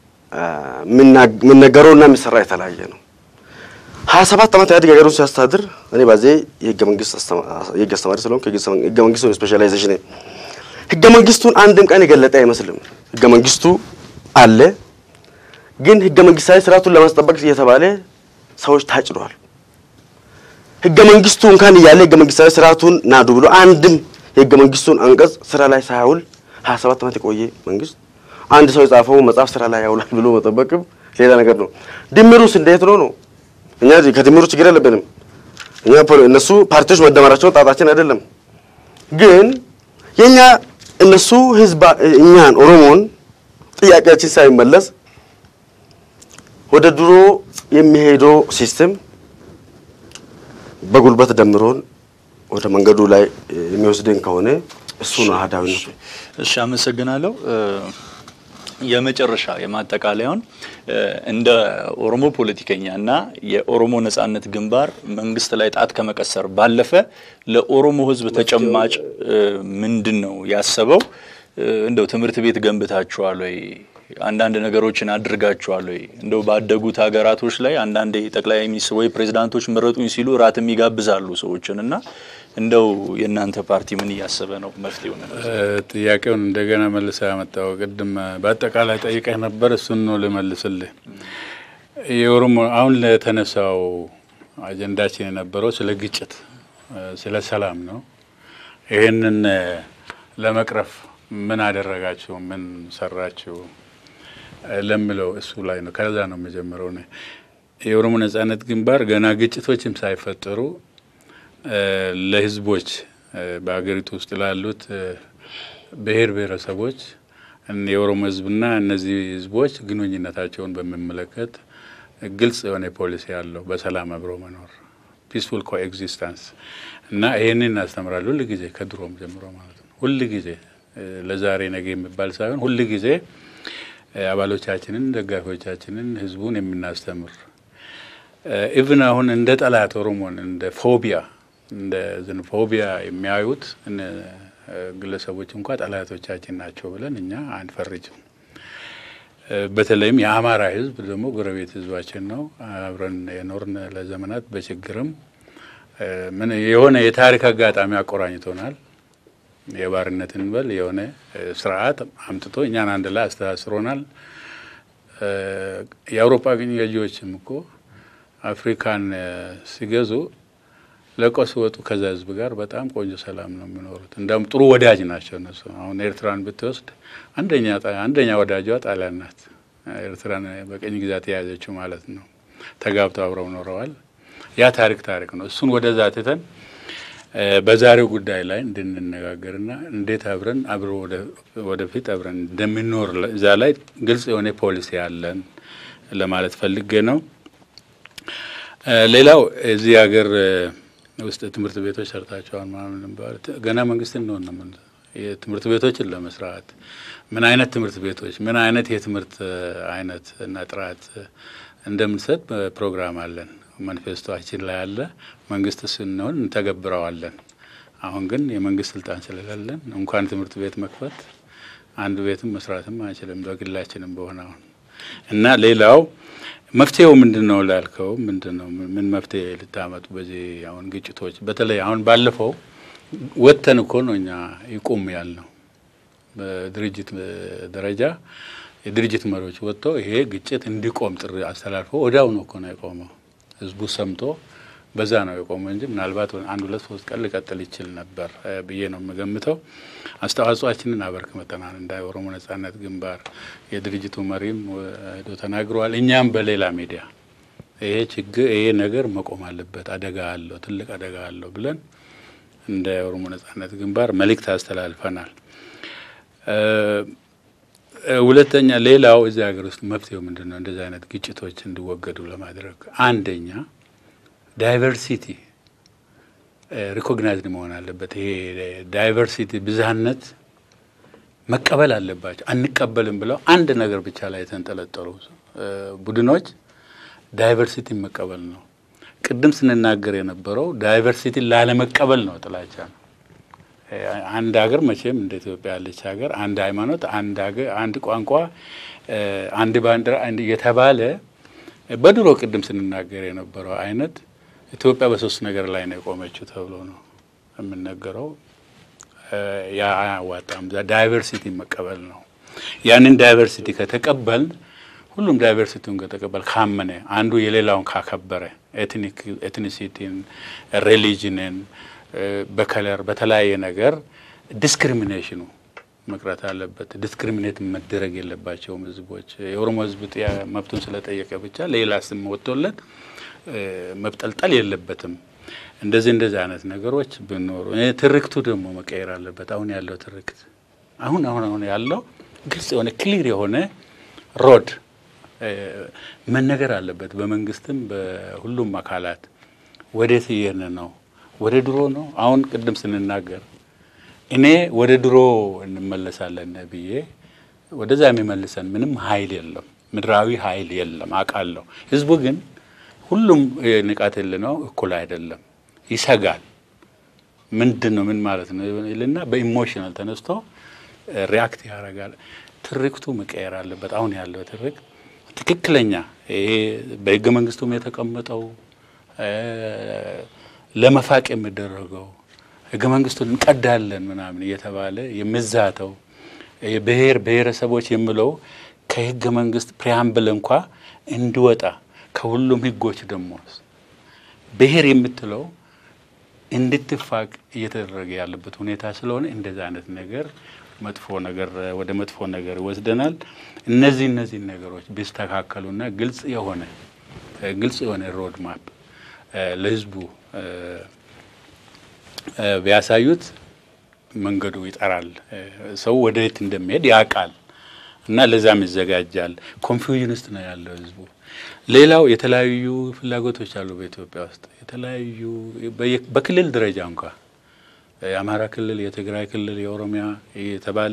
የሚነገረውና የሚሰራ የተለያየ ነው። ሀያ ሰባት ዓመት ኢህአዴግ ሀገሩን ሲያስተዳድር እኔ ባዜ የህገ መንግስት የህግ አስተማሪ ስለሆንኩ ህገ መንግስቱን ስፔሻላይዜሽን ህገ መንግስቱን አንድም ቀን የገለጠ አይመስልም። ህገ መንግስቱ አለ፣ ግን ህገ መንግስታዊ ስርዓቱን ለማስጠበቅ እየተባለ ሰዎች ታጭደዋል። ህገ መንግስቱ እንኳን እያለ ህገ መንግስታዊ ስርዓቱን ናዱ ብሎ አንድም የህገ መንግስቱን አንቀጽ ስራ ላይ ሳያውል ሀያ ሰባት ዓመት የቆየ መንግስት አንድ ሰው የጻፈው መጽሐፍ ስራ ላይ ያውላል ብሎ መጠበቅም ሌላ ነገር ነው። ድምሩስ እንዴት ነው ነው? እኛ ከድምሩ ችግር የለብንም። እኛ እነሱ ፓርቲዎች መደመራቸውን ጣጣችን አይደለም። ግን የኛ እነሱ ህዝብ እኛን ኦሮሞን ጥያቄያችን ሳይመለስ ወደ ድሮ የሚሄደው ሲስተም በጉልበት ደምሮን ወደ መንገዱ ላይ የሚወስደን ከሆነ እሱ ነው አህዳዊነቱ። እሺ፣ አመሰግናለሁ። የመጨረሻ የማጠቃለያውን እንደ ኦሮሞ ፖለቲከኛ እና የኦሮሞ ነጻነት ግንባር መንግስት ላይ ጣት ከመቀሰር ባለፈ ለኦሮሞ ህዝብ ተጨማጭ ምንድን ነው ያሰበው? እንደው ትምህርት ቤት ገንብታችኋል ወይ? አንዳንድ ነገሮችን አድርጋችኋል ወይ? እንደው ባደጉት ሀገራቶች ላይ አንዳንዴ ጠቅላይ ሚኒስትር ወይ ፕሬዚዳንቶች መረጡኝ ሲሉ እራትም ይጋብዛሉ ሰዎችን እና እንደው የእናንተ ፓርቲ ምን እያሰበ ነው መፍትሄው? ጥያቄውን እንደገና መልሰ ያመጣው ቅድም በአጠቃላይ ጠይቀህ ነበር። እሱን ነው ልመልስልህ። የኦሮሞ አሁን ለተነሳው አጀንዳችን የነበረው ስለ ግጭት፣ ስለ ሰላም ነው። ይህንን ለመቅረፍ ምን አደረጋችሁ? ምን ሰራችሁ? ለምለው እሱ ላይ ነው። ከዛ ነው የመጀመሪያው። የኦሮሞ ነጻነት ግንባር ገና ግጭቶችም ሳይፈጠሩ ለህዝቦች በሀገሪቱ ውስጥ ላሉት ብሔር ብሔረሰቦች የኦሮሞ ህዝብና እነዚህ ህዝቦች ግንኙነታቸውን በሚመለከት ግልጽ የሆነ ፖሊሲ ያለው በሰላም አብሮ መኖር ፒስፉል ኮኤግዚስተንስ እና ይህንን እናስተምራለን ሁል ጊዜ ከድሮም ጀምሮ ማለት ነው። ሁል ጊዜ ለዛሬ ነገ የሚባል ሳይሆን ሁል ጊዜ አባሎቻችንን፣ ደጋፊዎቻችንን፣ ህዝቡን የምናስተምር ኢቭን አሁን እንደ ጠላት ኦሮሞን እንደ ፎቢያ እንደ ዝንፎቢያ የሚያዩት ግለሰቦች እንኳ ጠላቶቻችን ናቸው ብለን እኛ አንፈርጅም። በተለይም የአማራ ህዝብ ደግሞ ጎረቤት ህዝባችን ነው። አብረን የኖርን ለዘመናት በችግርም ምን የሆነ የታሪክ አጋጣሚ አቆራኝቶናል። የባርነትን በል የሆነ ስርዓት አምጥቶ እኛን አንድ ላይ አስተሳስሮናል። የአውሮፓ ግን ገዢዎችም እኮ አፍሪካን ሲገዙ ለቆ ሲወጡ ከዛ ህዝብ ጋር በጣም ቆንጆ ሰላም ነው የሚኖሩት። እንዳውም ጥሩ ወዳጅ ናቸው እነሱ። አሁን ኤርትራን ብትወስድ አንደኛ አንደኛ ወዳጇ ጣሊያን ናት። ኤርትራን በቀኝ ግዛት የያዘችው ማለት ነው። ተጋብተው አብረው ኖረዋል። ያ ታሪክ ታሪክ ነው። እሱን ወደዛ ትተን በዛሬው ጉዳይ ላይ እንድንነጋገርና እንዴት አብረን አብሮ ወደፊት አብረን እንደምንኖር እዛ ላይ ግልጽ የሆነ ፖሊሲ ያለን ለማለት ፈልጌ ነው። ሌላው እዚህ ሀገር ውስጥ ትምህርት ቤቶች ሰርታቸዋል ምናምን ገና መንግስት እንሆን ነው የትምህርት ቤቶችን ለመስራት ምን አይነት ትምህርት ቤቶች ምን አይነት የትምህርት አይነት እና ጥራት እንደምንሰጥ ፕሮግራም አለን። ማኒፌስቶችን ላይ አለ። መንግስት ስንሆን እንተገብረዋለን። አሁን ግን የመንግስት ስልጣን ስለሌለን እንኳን ትምህርት ቤት መክፈት አንድ ቤትም መስራትም አንችልም በግላችንም በሆነ አሁን እና ሌላው መፍትሄው ምንድን ነው ላልከው፣ ምንድን ነው ምን መፍትሄ ልታመጡ በዚህ አሁን ግጭቶች በተለይ አሁን ባለፈው ወጥተን እኮ ነው እኛ ይቁም ያልነው በድርጅት ደረጃ የድርጅት መሪዎች ወጥተው ይሄ ግጭት እንዲቆም ጥሪ አስተላልፈው ወዲያው ነው እኮ ነው የቆመው። ህዝቡ ሰምቶ በዛ ነው የቆመው እንጂ ምናልባት አንድ ሁለት ሶስት ቀን ሊቀጥል ይችል ነበር ብዬ ነው የምገምተው። አስተዋጽኦአችንን አበርክተናል። እንደ ኦሮሞ ነጻነት ግንባር የድርጅቱ መሪም ሄዶ ተናግረዋል። እኛም በሌላ ሚዲያ ይሄ ችግር ይሄ ነገር መቆም አለበት፣ አደጋ አለው፣ ትልቅ አደጋ አለው ብለን እንደ ኦሮሞ ነጻነት ግንባር መልእክት አስተላልፈናል። ሁለተኛ ሌላው እዚህ ሀገር ውስጥ መፍትሄው ምንድን ነው? እንደዚህ አይነት ግጭቶች እንዲወገዱ ለማድረግ አንደኛ ዳይቨርሲቲ ሪኮግናይዝድ መሆን አለበት። ይሄ ዳይቨርሲቲ ብዝሃነት መቀበል አለባቸው። አንቀበልም ብለው አንድ ነገር ብቻ ላይ የተንጠለጠሉ ቡድኖች ዳይቨርሲቲ መቀበል ነው። ቅድም ስንናገር የነበረው ዳይቨርሲቲ ላለመቀበል ነው፣ ጥላቻ ነው። አንድ ሀገር መቼም እንደ ኢትዮጵያ ያለች ሀገር አንድ ሃይማኖት፣ አንድ ሀገር፣ አንድ ቋንቋ፣ አንድ ባንዲራ የተባለ በድሮ ቅድም ስንናገር የነበረው አይነት ኢትዮጵያ በሶስት ነገር ላይ ነው የቆመችው ተብሎ ነው የምነገረው። ያ አያዋጣም። ዳይቨርሲቲ መቀበል ነው። ያንን ዳይቨርሲቲ ከተቀበል ሁሉም ዳይቨርሲቲውን ከተቀበል ካመነ አንዱ የሌላውን ካከበረ ኤትኒሲቲን፣ ሪሊጅንን በከለር በተለያየ ነገር ዲስክሪሚኔሽኑ መቅረት አለበት። ዲስክሪሚኔት መደረግ የለባቸውም ህዝቦች። የኦሮሞ ህዝብ መብቱን ስለጠየቀ ብቻ ሌላ ስም ወጥቶለት መብጠልጠል የለበትም። እንደዚህ እንደዚህ አይነት ነገሮች ብኖሩ ትርክቱ ደግሞ መቀየር አለበት። አሁን ያለው ትርክት አሁን አሁን አሁን ያለው ግልጽ የሆነ ክሊር የሆነ ሮድ መነገር አለበት። በመንግስትም በሁሉም አካላት ወዴት እየሄድን ነው? ወደ ድሮ ነው? አሁን ቅድም ስንናገር እኔ ወደ ድሮ እንመለሳለን ብዬ ወደዛ የሚመልሰን ምንም ኃይል የለም፣ ምድራዊ ኃይል የለም አውቃለሁ። ህዝቡ ግን ሁሉም ንቃት ነው እኩል አይደለም፣ ይሰጋል። ምንድን ነው ምን ማለት ነው ይልና በኢሞሽናል ተነስቶ ሪያክት ያደርጋል። ትርክቱ መቀየር አለበት። አሁን ያለው ትርክት ትክክለኛ ይሄ በህገ መንግስቱም የተቀመጠው ለመፋቅ የሚደረገው ህገ መንግስቱን እንቀዳለን ምናምን እየተባለ የሚዛተው ብሔር ብሔረሰቦች የሚለው ከህገ መንግስት ፕሪያምብል እንኳ እንዲወጣ ከሁሉም ህጎች ደግሞ ብሔር የምትለው እንድትፋቅ እየተደረገ ያለበት ሁኔታ ስለሆነ እንደዚህ አይነት ነገር መጥፎ ነገር ወደ መጥፎ ነገር ይወስደናል። እነዚህ እነዚህ ነገሮች ቢስተካከሉና ግልጽ የሆነ ግልጽ የሆነ ሮድ ማፕ ለህዝቡ ቢያሳዩት መንገዱ ይጠራል። ሰው ወደ የት እንደሚሄድ ያውቃል እና ለዛም ይዘጋጃል። ኮንፊውዥን ውስጥ ነው ያለው ህዝቡ። ሌላው የተለያዩ ፍላጎቶች አሉ በኢትዮጵያ ውስጥ የተለያዩ በክልል ደረጃ እንኳ የአማራ ክልል፣ የትግራይ ክልል፣ የኦሮሚያ የተባለ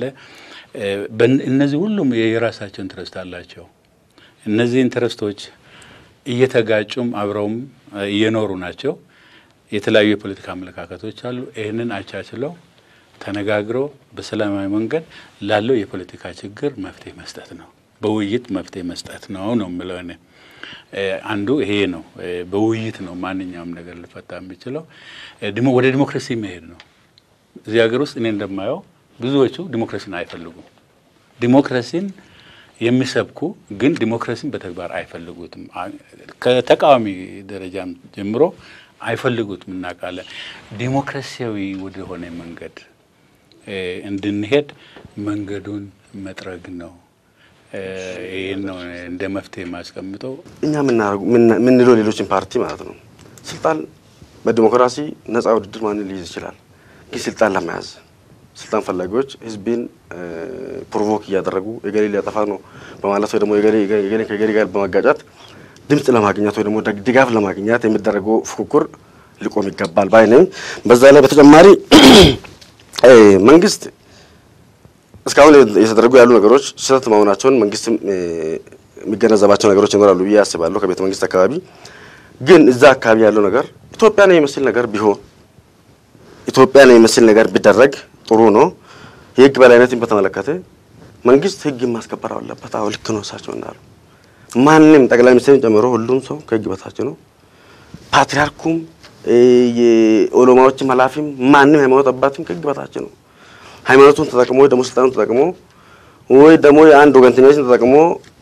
እነዚህ ሁሉም የራሳቸው ኢንትረስት አላቸው። እነዚህ ኢንትረስቶች እየተጋጩም አብረውም እየኖሩ ናቸው። የተለያዩ የፖለቲካ አመለካከቶች አሉ። ይህንን አቻችለው ተነጋግረው በሰላማዊ መንገድ ላለው የፖለቲካ ችግር መፍትሄ መስጠት ነው። በውይይት መፍትሄ መስጠት ነው ነው የምለው እኔ አንዱ ይሄ ነው። በውይይት ነው ማንኛውም ነገር ሊፈታ የሚችለው። ወደ ዲሞክራሲ መሄድ ነው። እዚህ ሀገር ውስጥ እኔ እንደማየው ብዙዎቹ ዲሞክራሲን አይፈልጉም። ዲሞክራሲን የሚሰብኩ ግን ዲሞክራሲን በተግባር አይፈልጉትም። ከተቃዋሚ ደረጃም ጀምሮ አይፈልጉትም፣ እናውቃለን። ዲሞክራሲያዊ ወደሆነ መንገድ እንድንሄድ መንገዱን መጥረግ ነው። ይህን ነው እንደ መፍትሄ የማስቀምጠው። እኛ የምንለው ሌሎችን ፓርቲ ማለት ነው ስልጣን በዲሞክራሲ ነጻ ውድድር ማንን ሊይዝ ይችላል። ግን ስልጣን ለመያዝ ስልጣን ፈላጊዎች ህዝብን ፕሮቮክ እያደረጉ የገሌ ሊያጠፋ ነው በማለት ወይ ደግሞ የገሌ ከገሌ ጋር በመጋጫት ድምፅ ለማግኘት ወይ ደግሞ ድጋፍ ለማግኘት የሚደረገው ፉክክር ሊቆም ይገባል ባይ ነኝ። በዛ ላይ በተጨማሪ መንግስት እስካሁን የተደረጉ ያሉ ነገሮች ስህተት መሆናቸውን መንግስትም የሚገነዘባቸው ነገሮች ይኖራሉ ብዬ አስባለሁ። ከቤተ መንግስት አካባቢ ግን እዛ አካባቢ ያለው ነገር ኢትዮጵያን የሚመስል ነገር ቢሆን ኢትዮጵያን የሚመስል ነገር ቢደረግ ጥሩ ነው። የህግ በላይነትን በተመለከተ መንግስት ህግ ማስከበር አለበት። አዎ ልክ ነው እሳቸው እንዳሉ ማንም ጠቅላይ ሚኒስትርን ጨምሮ ሁሉም ሰው ከህግ በታች ነው። ፓትሪያርኩም የኦሎማዎችም ኃላፊም ማንም ሃይማኖት አባትም ከህግ በታች ነው። ሃይማኖቱን ተጠቅሞ ወይ ደግሞ ስልጣኑን ተጠቅሞ ወይ ደግሞ የአንድ ወገንተኝነትን ተጠቅሞ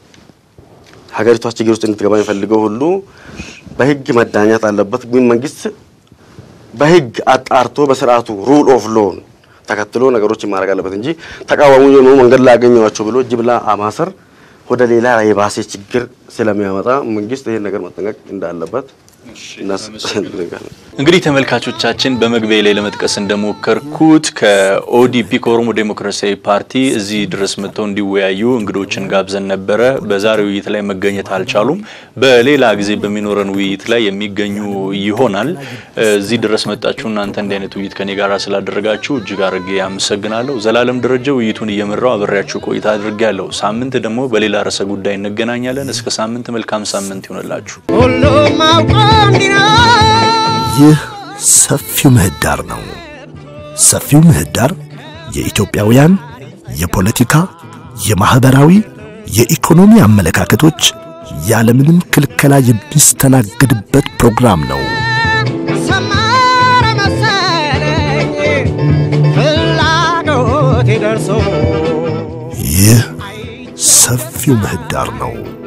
ሀገሪቷ ችግር ውስጥ እንድትገባ የሚፈልገው ሁሉ በህግ መዳኘት አለበት። ግን መንግስት በህግ አጣርቶ በስርዓቱ ሩል ኦፍ ሎን ተከትሎ ነገሮችን ማድረግ አለበት እንጂ ተቃዋሚ የሆኑ መንገድ ላይ ያገኘዋቸው ብሎ ጅምላ ማሰር ወደ ሌላ የባሴ ችግር ስለሚያመጣ መንግስት ይህን ነገር መጠንቀቅ እንዳለበት እንግዲህ ተመልካቾቻችን በመግቢያ ላይ ለመጥቀስ እንደሞከርኩት ከኦዲፒ ከኦሮሞ ዴሞክራሲያዊ ፓርቲ እዚህ ድረስ መጥተው እንዲወያዩ እንግዶችን ጋብዘን ነበረ። በዛሬው ውይይት ላይ መገኘት አልቻሉም። በሌላ ጊዜ በሚኖረን ውይይት ላይ የሚገኙ ይሆናል። እዚህ ድረስ መጣችሁ እናንተ እንዲህ አይነት ውይይት ከኔ ጋር ስላደረጋችሁ እጅግ አድርጌ አመሰግናለሁ። ዘላለም ደረጀ ውይይቱን እየመራው አብሬያችሁ ቆይታ አድርጌያለሁ። ሳምንት ደግሞ በሌላ ርዕሰ ጉዳይ እንገናኛለን። እስከ ሳምንት መልካም ሳምንት ይሆንላችሁ። ሁሉም አውቆ እንዲኖር ይህ ሰፊው ምህዳር ነው። ሰፊው ምህዳር የኢትዮጵያውያን የፖለቲካ፣ የማህበራዊ፣ የኢኮኖሚ አመለካከቶች ያለምንም ክልከላ የሚስተናገድበት ፕሮግራም ነው። ሰመረ መሰለኝ ፍላጎቴ ደርሶ ይህ ሰፊው ምህዳር ነው።